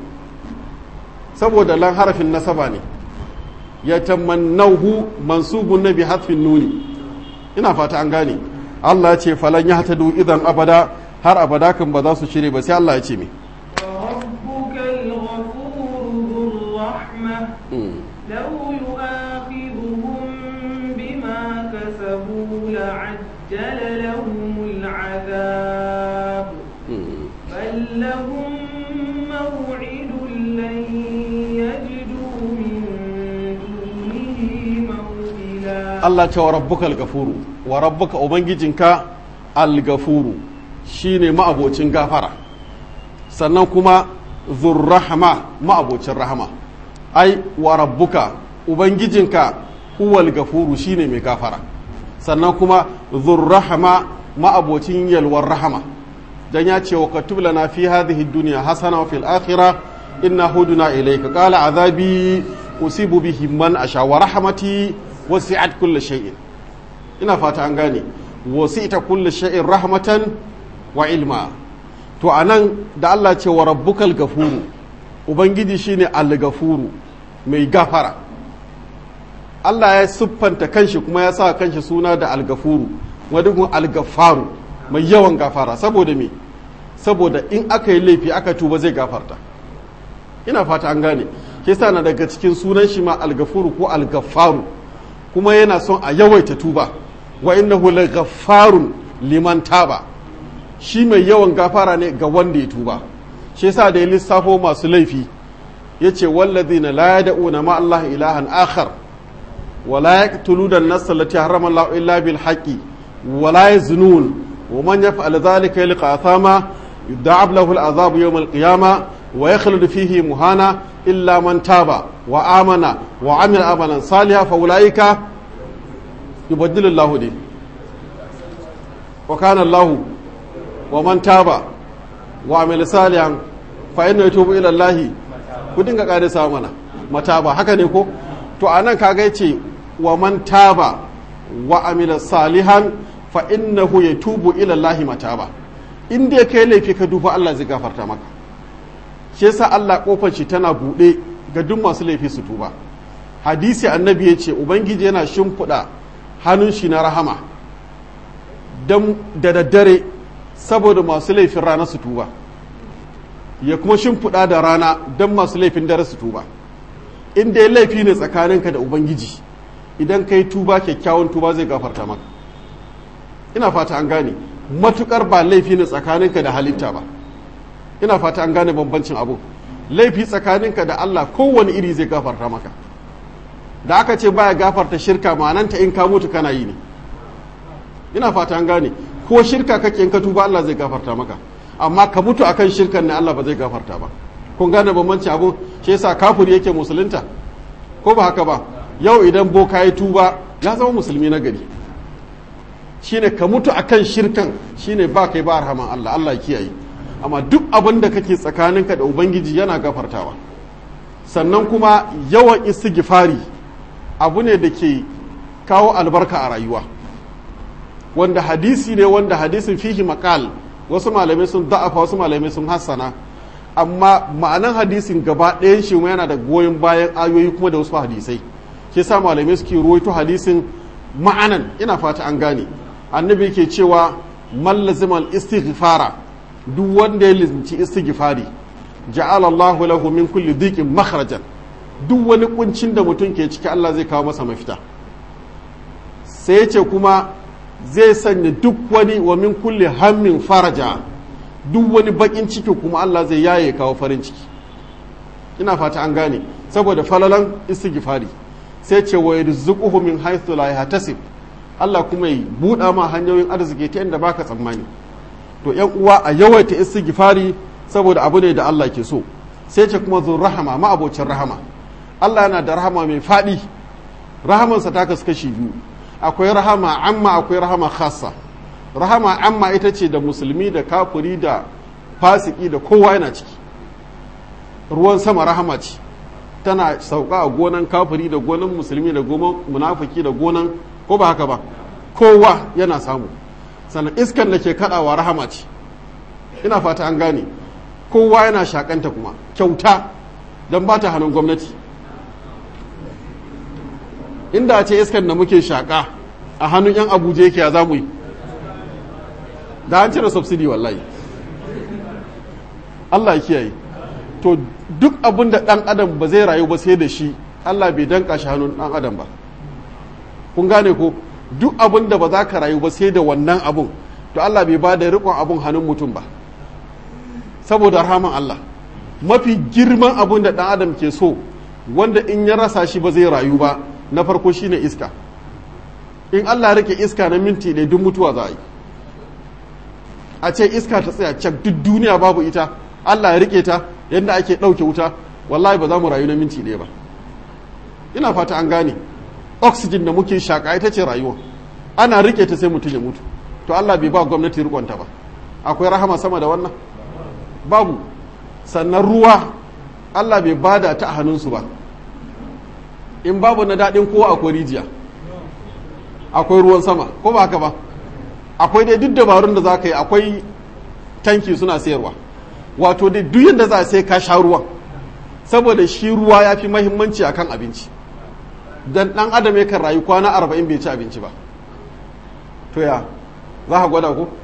saboda lan harafin nasaba ne yatamannahu mansubun nabi hatfin nuni ina fata an gane Allah ya ce falan ya hatadu idan abada har abada kan ba za su shirye ba sai Allah ya ce me ربك الغفور ذو الرحمة لو يؤاخذهم بما كسبوا لعجل لهم العذاب بل لهم موعد لن يجدوا من دونه موئلا Allah ce wa rabbuka al-gafuru wa rabbuka ubangijinka al-gafuru shine ma'abocin gafara sannan kuma zurrahama ma'abocin rahama ai wa rabbuka ubangijinka huwal gafuru shine mai gafara sannan kuma zurrahama ma'abocin yalwar rahama dan ya ce wa katub lana fi hadhihi dunya hasana wa fil akhirah inna huduna ilayka qala azabi usibu bihi man asha wa rahmati wasi'at kulli shay'in ina fata an gane wasi'ta kulli shay'in rahmatan wa ilma to anan da Allah ce wa rabbukal gafuru ubangiji shine al-gafuru mai gafara Allah ya siffanta kanshi kuma ya sa kanshi suna da al-gafuru wadukun al-gafaru mai yawan gafara saboda me saboda in aka yi laifi aka tuba zai gafarta ina fata an gane ke sa na daga cikin sunan shi ma al-gafuru ko al-gafaru kuma yana son a yawaita tuba wa innahu laghaffarun liman taba shi mai yawan gafara ne ga wanda ya tuba shi yasa da ya lissafo masu laifi yace wallazina la yad'una ma Allah ilahan akhar wa la yaqtuluna an-nafs allati harrama Allah illa bil haqqi wa la yaznun wa man yaf'al dhalika yalqa athama yud'ab lahu al-'adhab yawm al-qiyamah wa yakhlud fihi muhana illa man taba wa amana wa amila amalan salihan fa ulaika yubaddilu Allah di wa kana Allah wa man taba wa amila salihan fa inna yatubu ila Allah ku dinga kare sa mana mataba haka ne ko to anan kaga yace wa man taba wa amila salihan fa innahu yatubu ila Allah mataba in dai kai laifi ka duba Allah zai gafarta maka shi yasa Allah kofar shi tana bude ga duk masu laifi su tuba hadisi annabi ya ce ubangiji yana shimfiɗa hannun shi na rahama da daddare saboda masu laifin rana su tuba ya kuma shimfiɗa da rana don masu laifin dare su tuba in dai laifi ne tsakaninka da ubangiji idan ka yi tuba kyakkyawan tuba zai gafarta maka ina fata an gane matukar ba laifi ne tsakaninka da halitta ba ina fata an gane bambancin abu laifi tsakaninka da Allah kowane iri zai gafarta maka da aka ce baya gafarta shirka ma'ananta in ka mutu kana yi ne ina fata an gane ko shirka kake in ka tuba Allah zai gafarta maka amma ka mutu akan shirkan ne Allah ba zai gafarta ba kun gane bambancin abu shi yasa kafiri yake musulunta ko ba haka ba yau idan boka ya tuba ya zama musulmi na gari shine ka mutu akan shirkan shine ba kai ba rahaman Allah Allah ya kiyaye amma duk abin da kake tsakaninka da ubangiji yana gafartawa sannan kuma yawan istighfari abu ne da ke kawo albarka a rayuwa wanda hadisi ne wanda hadisin fihi makal wasu malamai sun da'afa wasu malamai sun hassana amma ma'anan hadisin gaba ɗayan shi yana da goyon bayan ayoyi kuma da wasu hadisai ke sa malamai suke ruwaito hadisin ma'anan ina fata an gane annabi ke cewa mallazimal istighfara duk wanda ya lizinci istighfari ja'ala Allahu lahu min kulli dhiqin makhrajan duk wani kuncin da mutum ke ciki Allah zai kawo masa mafita sai ce kuma zai sanya duk wani wa min kulli hammin faraja duk wani bakin ciki kuma Allah zai yaye kawo farin ciki ina fata an gane saboda falalan istighfari sai ce wa yarzuquhu min haythu la yahtasib Allah kuma ya buɗa ma hanyoyin arziki ta inda baka tsammani to yan uwa a yawaita istighfari saboda abu ne da Allah ke so sai ce kuma zuwa rahama ma'abocin rahama Allah yana da rahama mai faɗi rahamansa ta kasu kashi biyu akwai rahama amma akwai rahama khassa rahama amma ita ce da musulmi da kafuri da fasiki da kowa yana ciki ruwan sama rahama ce tana sauka a gonan kafuri da gonan musulmi da gonan munafiki da gonan ko ba haka ba kowa yana samu sannan iskan da ke kadawa rahama ce ina fata an gane kowa yana shakanta kuma kyauta don ba ta hannun gwamnati inda ce iskan da muke shaka a hannun 'yan abuja yake ya zamu yi da an cire subsidi wallahi Allah ya kiyaye to duk abin da ɗan adam ba zai rayu ba sai da shi Allah bai danka shi hannun ɗan adam ba kun gane ko duk abin da ba za ka rayu ba sai da wannan abun to Allah bai ba da riƙon abun hannun mutum ba saboda rahaman Allah mafi girman abun da ɗan adam ke so wanda in ya rasa shi ba zai rayu ba na farko shine iska in Allah rike iska na minti ɗaya duk mutuwa za a yi a ce iska ta tsaya cak duk duniya babu ita Allah ya rike ta yadda ake ɗauke wuta wallahi ba za mu rayu na minti ɗaya ba ina fata an gane oxygen da muke shaƙa ita ce rayuwa ana rike ta sai mutum ya mutu to Allah bai ba gwamnati rikonta ba akwai rahama sama da wannan babu sannan ruwa Allah bai bada ta a hannunsu ba in babu na daɗin kowa akwai rijiya akwai ruwan sama ko ba haka ba akwai dai duk dabarun da za ka yi akwai tanki suna sayarwa wato dai duk yadda za a sai ka sha ruwan saboda shi ruwa ya fi mahimmanci a kan abinci dan ɗan adam yakan rayu kwana arba'in bai ci abinci ba to ya za ka gwada ko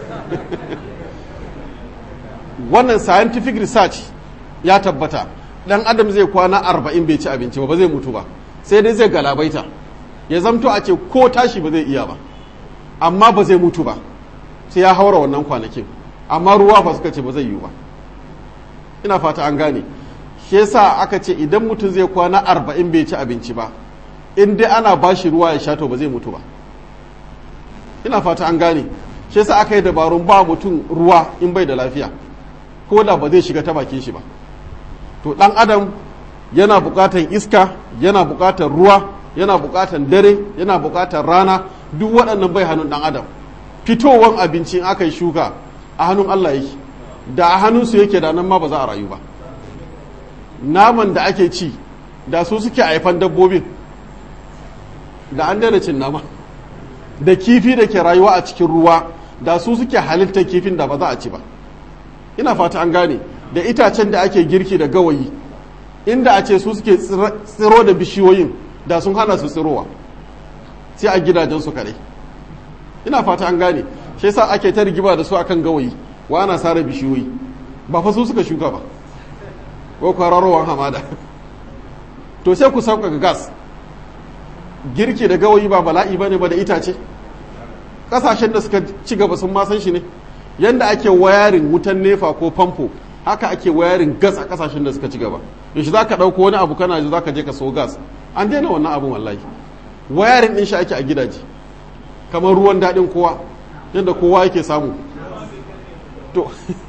wannan scientific research ya tabbata ɗan adam zai kwana arba'in bai ci abinci ba ba zai mutu ba sai dai zai galabaita ya zamto a ce ko tashi ba zai iya ba amma ba zai mutu ba sai ya haura wannan kwanakin amma ruwa ba suka ce ba zai yiwu ba ina fata an gane shi yasa aka ce idan mutum zai kwana arba'in bai ci abinci ba in dai ana ba shi ruwa ya sha to ba zai mutu ba ina fata an gane shi yasa aka yi dabarun ba mutum ruwa in bai da lafiya ko da ba zai shiga ta bakin shi ba to dan adam yana bukatan iska yana bukatan ruwa yana bukatan dare yana bukatan rana duk waɗannan bai hannun dan adam fitowan abinci in aka yi shuka a hannun Allah yake da a hannunsu yake da nan ma ba za a rayu ba naman da ake ci da su suke haifan dabbobin da an daina cin nama da kifi da ke rayuwa a cikin ruwa da su suke halittar kifin da ba za a ci ba ina fata an gane da itacen da ake girki da gawayi inda a ce su suke tsiro da bishiyoyin da sun hana su tsirowa sai a gidajensu kare ina fata an gane shi yasa ake ta rigima da su akan gawayi wa ana sare bishiyoyi ba fa su suka shuka ba ko kwararowar hamada to sai ku sauƙaƙa gas girki da gawayi ba bala'i ba ne ba da itace ƙasashen da suka ci gaba sun ma san shi ne yanda ake wayarin wutan nefa ko famfo haka ake wayarin gas a ƙasashen da suka ci gaba yaushe za ka ɗauko wani abu kana ji za ka je ka so gas an daina wannan abin wallahi wayarin ɗin shi ake a gidaje kamar ruwan daɗin kowa yadda kowa yake samu to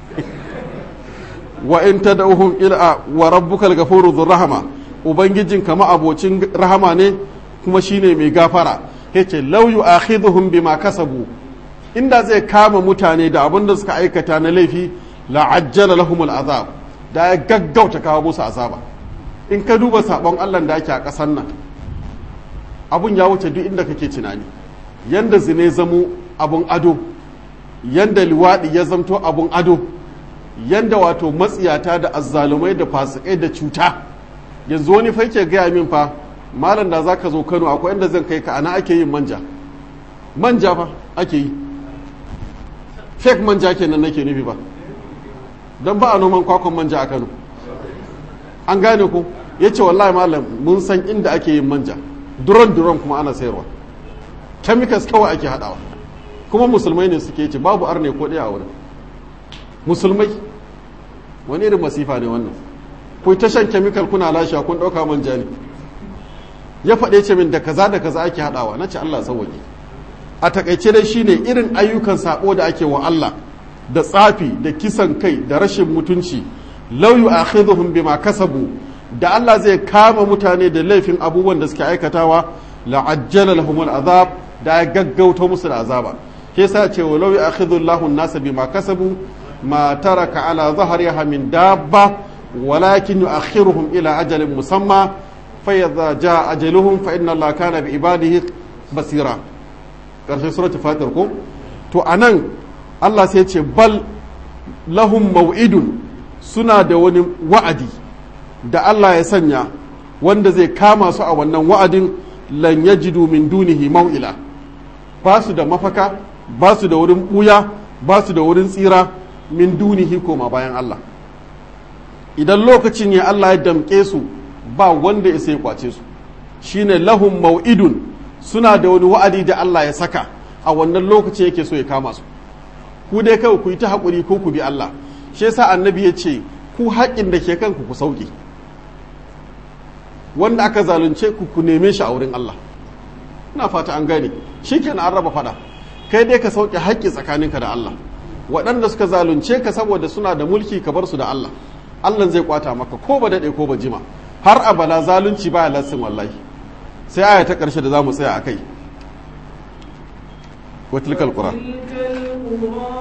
wa in tad'uhum ila wa rabbukal ghafuru dhur rahama ubangijin kama abocin rahama ne kuma shine mai gafara yace law yu'akhidhuhum bima kasabu inda zai kama mutane da abin da suka aikata na laifi la ajjala lahumul azab da ya gaggauta kawo musu azaba in ka duba sabon Allah da ake a ƙasar nan abun ya wuce duk inda kake tunani yanda zine zamo abun ado yanda liwaɗi ya zamto abun ado yanda wato matsiyata da azzalumai da fasikai da cuta yanzu wani fa yake gaya min fa malam da zaka zo Kano akwai inda zan kai ka ana ake yin manja manja fa ake yi fake manja kenan nake nufi ba don ba a noman kwakwan manja a Kano an gane ku ya ce wallahi malam mun san inda ake yin manja duron duron kuma ana sayarwa chemicals kawai ake haɗawa kuma musulmai ne suke ce babu arne ko ɗaya a wurin musulmai wani irin masifa ne wannan ku ta shan chemical kuna lashewa kun ɗauka manja ne ya faɗe ce min da kaza da kaza ake haɗawa na ce Allah sauwaƙe a takaice dai shine irin ayyukan sabo da ake wa Allah da tsafi da kisan kai da rashin mutunci law yu'akhidhuhum bima kasabu da Allah zai kama mutane da laifin abubuwan da suke aikatawa la'ajjala lahumul azab da ya gaggauta musu da azaba ke sa ce wa law yu'akhidhu Allahu an-nasa bima kasabu ma taraka ala dhahriha min dabba walakin yu'akhiruhum ila ajalin musamma fa idza jaa ajaluhum fa inna Allaha kana bi ibadihi basira karshen suratul fatir ko to anan Allah sai ce bal lahum mau'idun suna da wani wa'adi da Allah ya sanya wanda zai kama su a wannan wa'adin lan yajidu min dunihi mau'ila ba su da mafaka ba su da wurin buya ba su da wurin tsira min dunihi koma bayan Allah idan lokacin ya Allah ya damƙe su ba wanda ya sai kwace su shine lahum mau'idun suna da wani wa'adi da Allah ya saka a wannan lokacin yake so ya kama su ku dai kawai ku yi ta haƙuri ko ku bi Allah shi yasa annabi ya ce ku haƙin da ke kanku ku sauƙi wanda aka zalunce ku ku neme shi a wurin Allah ina fata an gane shi kenan an raba fada kai dai ka sauke haƙƙi tsakaninka da Allah waɗanda suka zalunce ka saboda suna da mulki ka bar su da Allah Allah zai kwata maka ko ba daɗe ko ba jima har abala zalunci baya lassin wallahi sai aya ta ƙarshe da za mu tsaya a kai وتلك القرى وتلك القرى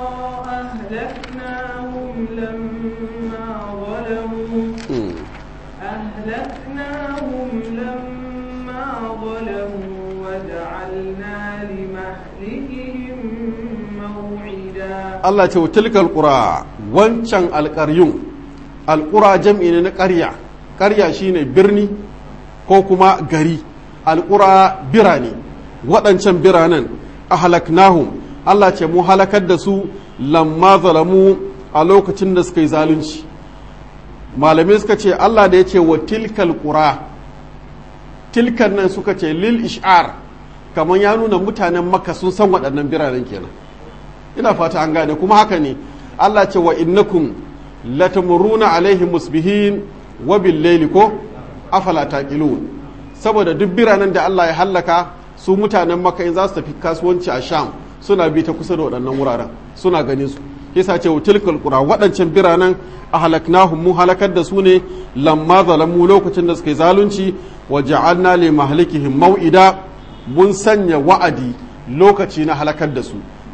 أهلكناهم لما ظلموا أهلكناهم لما ظلموا وجعلنا لمهلكهم موعدا Allah ce wa tilkal qura wancan alƙaryun alƙura jam'i ne na ƙarya ƙarya shine birni ko kuma gari alƙura birane waɗancan biranen ahlaknahum Allah ce mu halakar da su lamma zalamu a lokacin da suka yi zalunci malamai suka ce Allah da ya ce wa tilkal qura tilkan nan suka ce lil ish'ar kamar ya nuna mutanen makka sun san waɗannan biranen kenan ina fata an gane kuma haka ne Allah ce wa innakum latamuruna alaihim musbihin wa bil layli ko afala taqilun saboda duk biranen da Allah ya hallaka su mutanen makka in za su tafi kasuwanci a sham suna bi ta kusa da waɗannan wuraren suna ganin su yasa ce tilkal qura waɗancan biranen ahlaknahum mu halakar da su ne lamma zalamu lokacin da suka yi zalunci wa ja'alna li mahlikihim mau'ida mun sanya wa'adi lokaci na halakar da su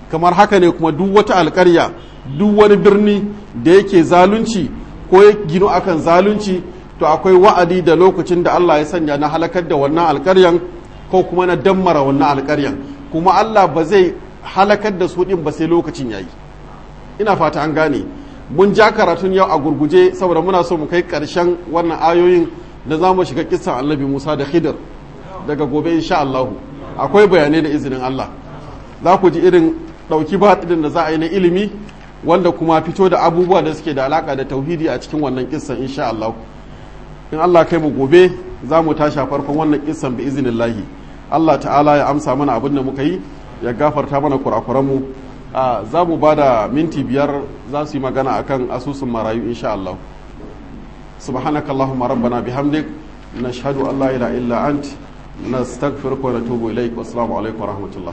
kamar haka ne kuma duk wata alƙarya duk wani birni da yake zalunci ko ya gino akan zalunci to akwai wa'adi da lokacin da Allah ya sanya na halakar da wannan alƙaryan ko kuma na dammara wannan alƙaryan kuma Allah ba zai halakar da su ɗin ba sai lokacin yayi ina fata an gane mun ja karatun yau a gurguje saboda muna so mu kai ƙarshen wannan ayoyin da za mu shiga kisan annabi Musa da Khidir daga gobe insha Allah akwai bayanai da izinin Allah za ku ji irin ɗauki batidin da za a yi na ilimi wanda kuma fito da abubuwa da suke da alaka da tauhidi a cikin wannan kissan insha Allah in Allah kai mu gobe za mu tashi a farkon wannan kissan bi iznillahi Allah ta'ala ya amsa mana abin da muka yi ya gafarta mana kurakuranmu a za mu ba da minti biyar za su yi magana akan asusun marayu insha Allah subhanaka allahumma rabbana bihamdik nashhadu an la ilaha illa ant nastaghfiruka wa natubu ilaik wassalamu alaikum wa rahmatullah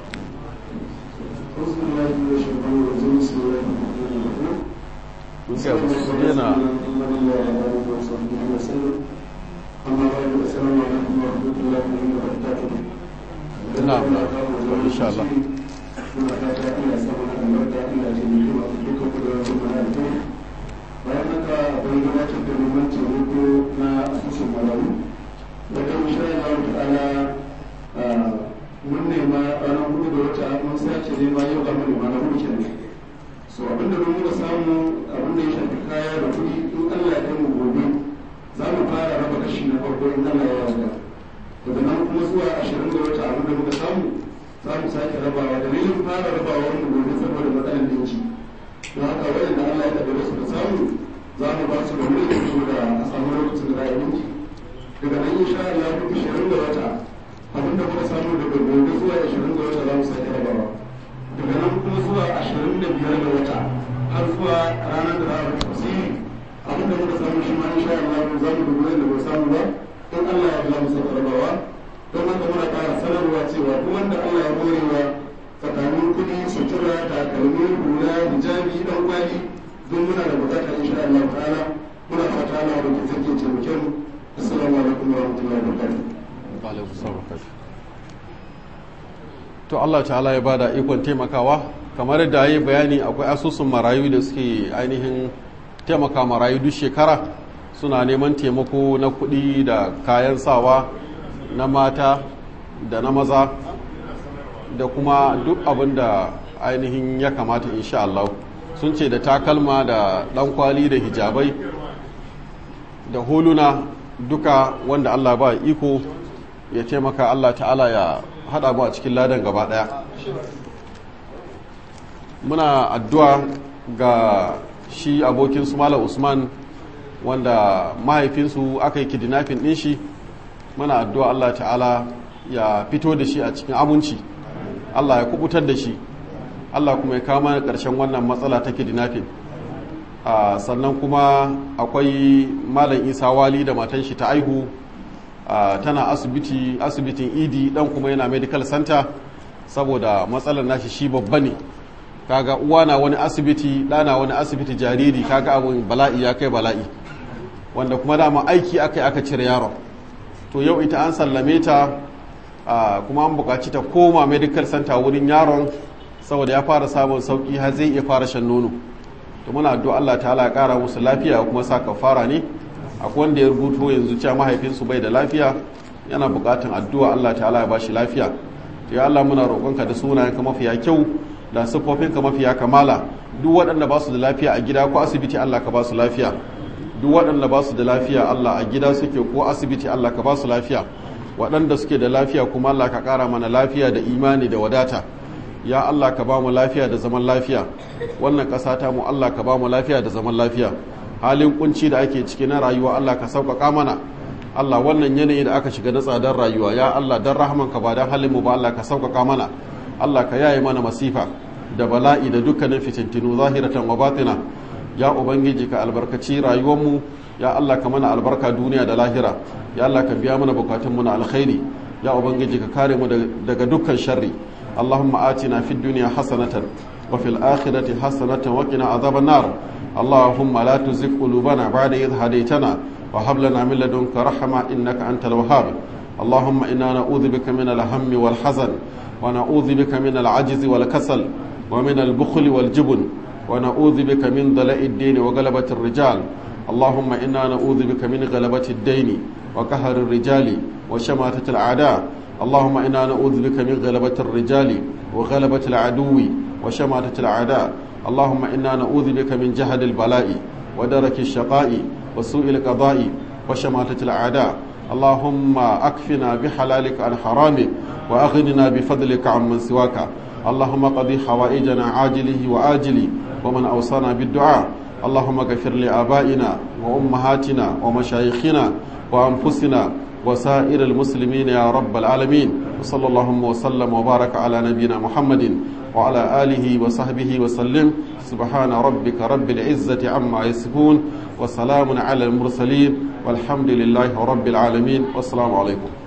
mun ga su dena na'am na'am insha Allah bayan haka akwai gabatar da neman taimako na asusun marayu da kan insha Allah ta'ala mun nema ranar hudu da wata mun sace nema yau za mu nema na hudu kenan so abinda mun muka samu abinda ya shafi kaya da kuɗi in Allah ya kai mu gobe za mu fara raba kashi na farko in Allah ya yarda daga nan kuma zuwa ashirin da wata abinda muka samu za mu sake rabawa dalilin fara rabawa wanda gobe saboda matsalar dinki don haka waɗanda Allah ya tabbata su da samu za mu ba su da wuri da su da a samu lokacin da za a yi dinki daga nan insha Allah duk ashirin da wata abin da muka samu daga gobe zuwa ashirin da wata za mu sake rabawa daga nan kuma zuwa ashirin da biyar da wata har zuwa ranar da za a rufe tafsiri abin da muka samu shi ma insha Allah za mu dubi da ba samu ba don Allah ya za mu sake rabawa don haka muna ƙara sanarwa cewa duk wanda Allah ya morewa tsakanin kuɗi sutura takalmi hula hijabi dan kwali don muna da bukata insha Allah ta'ala muna fata Allah da ke sake taimake mu assalamu alaikum wa rahmatullahi wa barakatuh to Allah ta'ala ya bada ikon taimakawa kamar da yi bayani akwai asusun marayu da suke ainihin taimaka marayu duk shekara suna neman taimako na kuɗi da kayan sawa na mata da na maza da kuma duk abin da ainihin ya kamata insha Allah sun ce da takalma da ɗankwali da hijabai da huluna duka wanda Allah ba iko ya taimaka Allah ta'ala ya haɗa mu a cikin ladan gaba ɗaya muna addu'a ga shi abokin su Malam Usman wanda mahaifinsu aka yi kidnapping ɗin shi muna addu'a Allah ta'ala ya fito da shi a cikin aminci Allah ya kubutar da shi Allah kuma ya kama ƙarshen wannan matsala ta kidnapping sannan kuma akwai malam isa wali da matan shi ta aihu tana asibiti asibitin idi dan kuma yana medical center saboda matsalar nashi shi babba ne kaga uwa na wani asibiti ɗana wani asibiti jariri kaga abin bala'i ya kai bala'i wanda kuma dama aiki aka yi aka cire yaron to yau ita an sallame ta kuma an buƙaci ta koma medical center wurin yaron saboda ya fara samun sauki har zai iya fara shan nono to muna addu'a Allah ta'ala ya kara musu lafiya kuma sa kafara ne akwai wanda ya rubuto yanzu cewa mahaifinsu bai da lafiya yana buƙatan addu'a Allah ta'ala ya bashi lafiya to ya Allah muna roƙonka da sunayenka mafiya kyau da siffofinka mafiya kamala duk waɗanda ba su da lafiya a gida ko asibiti Allah ka ba su lafiya duk waɗanda ba su da lafiya Allah a gida suke ko asibiti Allah ka ba su lafiya waɗanda suke da lafiya kuma Allah ka ƙara mana lafiya da imani da wadata ya Allah ka ba mu lafiya da zaman lafiya wannan ƙasa ta mu Allah ka ba mu lafiya da zaman lafiya halin kunci da ake ciki na rayuwa Allah ka sauƙaƙa mana Allah wannan yanayi da aka shiga na tsadar rayuwa ya Allah dan rahman ka ba dan halin mu ba Allah ka sauƙaƙa mana Allah ka yaye mana masifa da bala'i da dukkanin fitintinu zahiratan wa batina ya ubangiji ka albarkaci rayuwar mu ya Allah ka mana albarka duniya da lahira ya Allah ka biya mana bukatun mu na alkhairi ya ubangiji ka kare mu daga dukkan sharri اللهم آتنا في الدنيا حسنة وفي الآخرة حسنة وقنا عذاب النار اللهم لا تزغ قلوبنا بعد إذ هديتنا وهب لنا من لدنك رحمة إنك أنت الوهاب اللهم إنا نعوذ بك من الهم والحزن ونعوذ بك من العجز والكسل ومن البخل والجبن ونعوذ بك من ضلاء الدين وغلبة الرجال اللهم إنا نعوذ بك من غلبة الدين وقهر الرجال وشماتة الأعداء اللهم إنا نعوذ بك من غلبة الرجال وغلبة العدو وشماتة الأعداء اللهم إنا نعوذ بك من جهد البلاء ودرك الشقاء وسوء القضاء وشماتة الأعداء اللهم أكفنا بحلالك عن حرامك وأغننا بفضلك عمن سواك اللهم قضي حوائجنا عاجله وآجله ومن أوصانا بالدعاء اللهم اغفر لآبائنا وأمهاتنا ومشايخنا وأنفسنا وسائر المسلمين يا رب العالمين وصلى اللهم وسلم وبارك على نبينا محمد وعلى آله وصحبه وسلم سبحان ربك رب العزة عما يصفون وسلام على المرسلين والحمد لله رب العالمين والسلام عليكم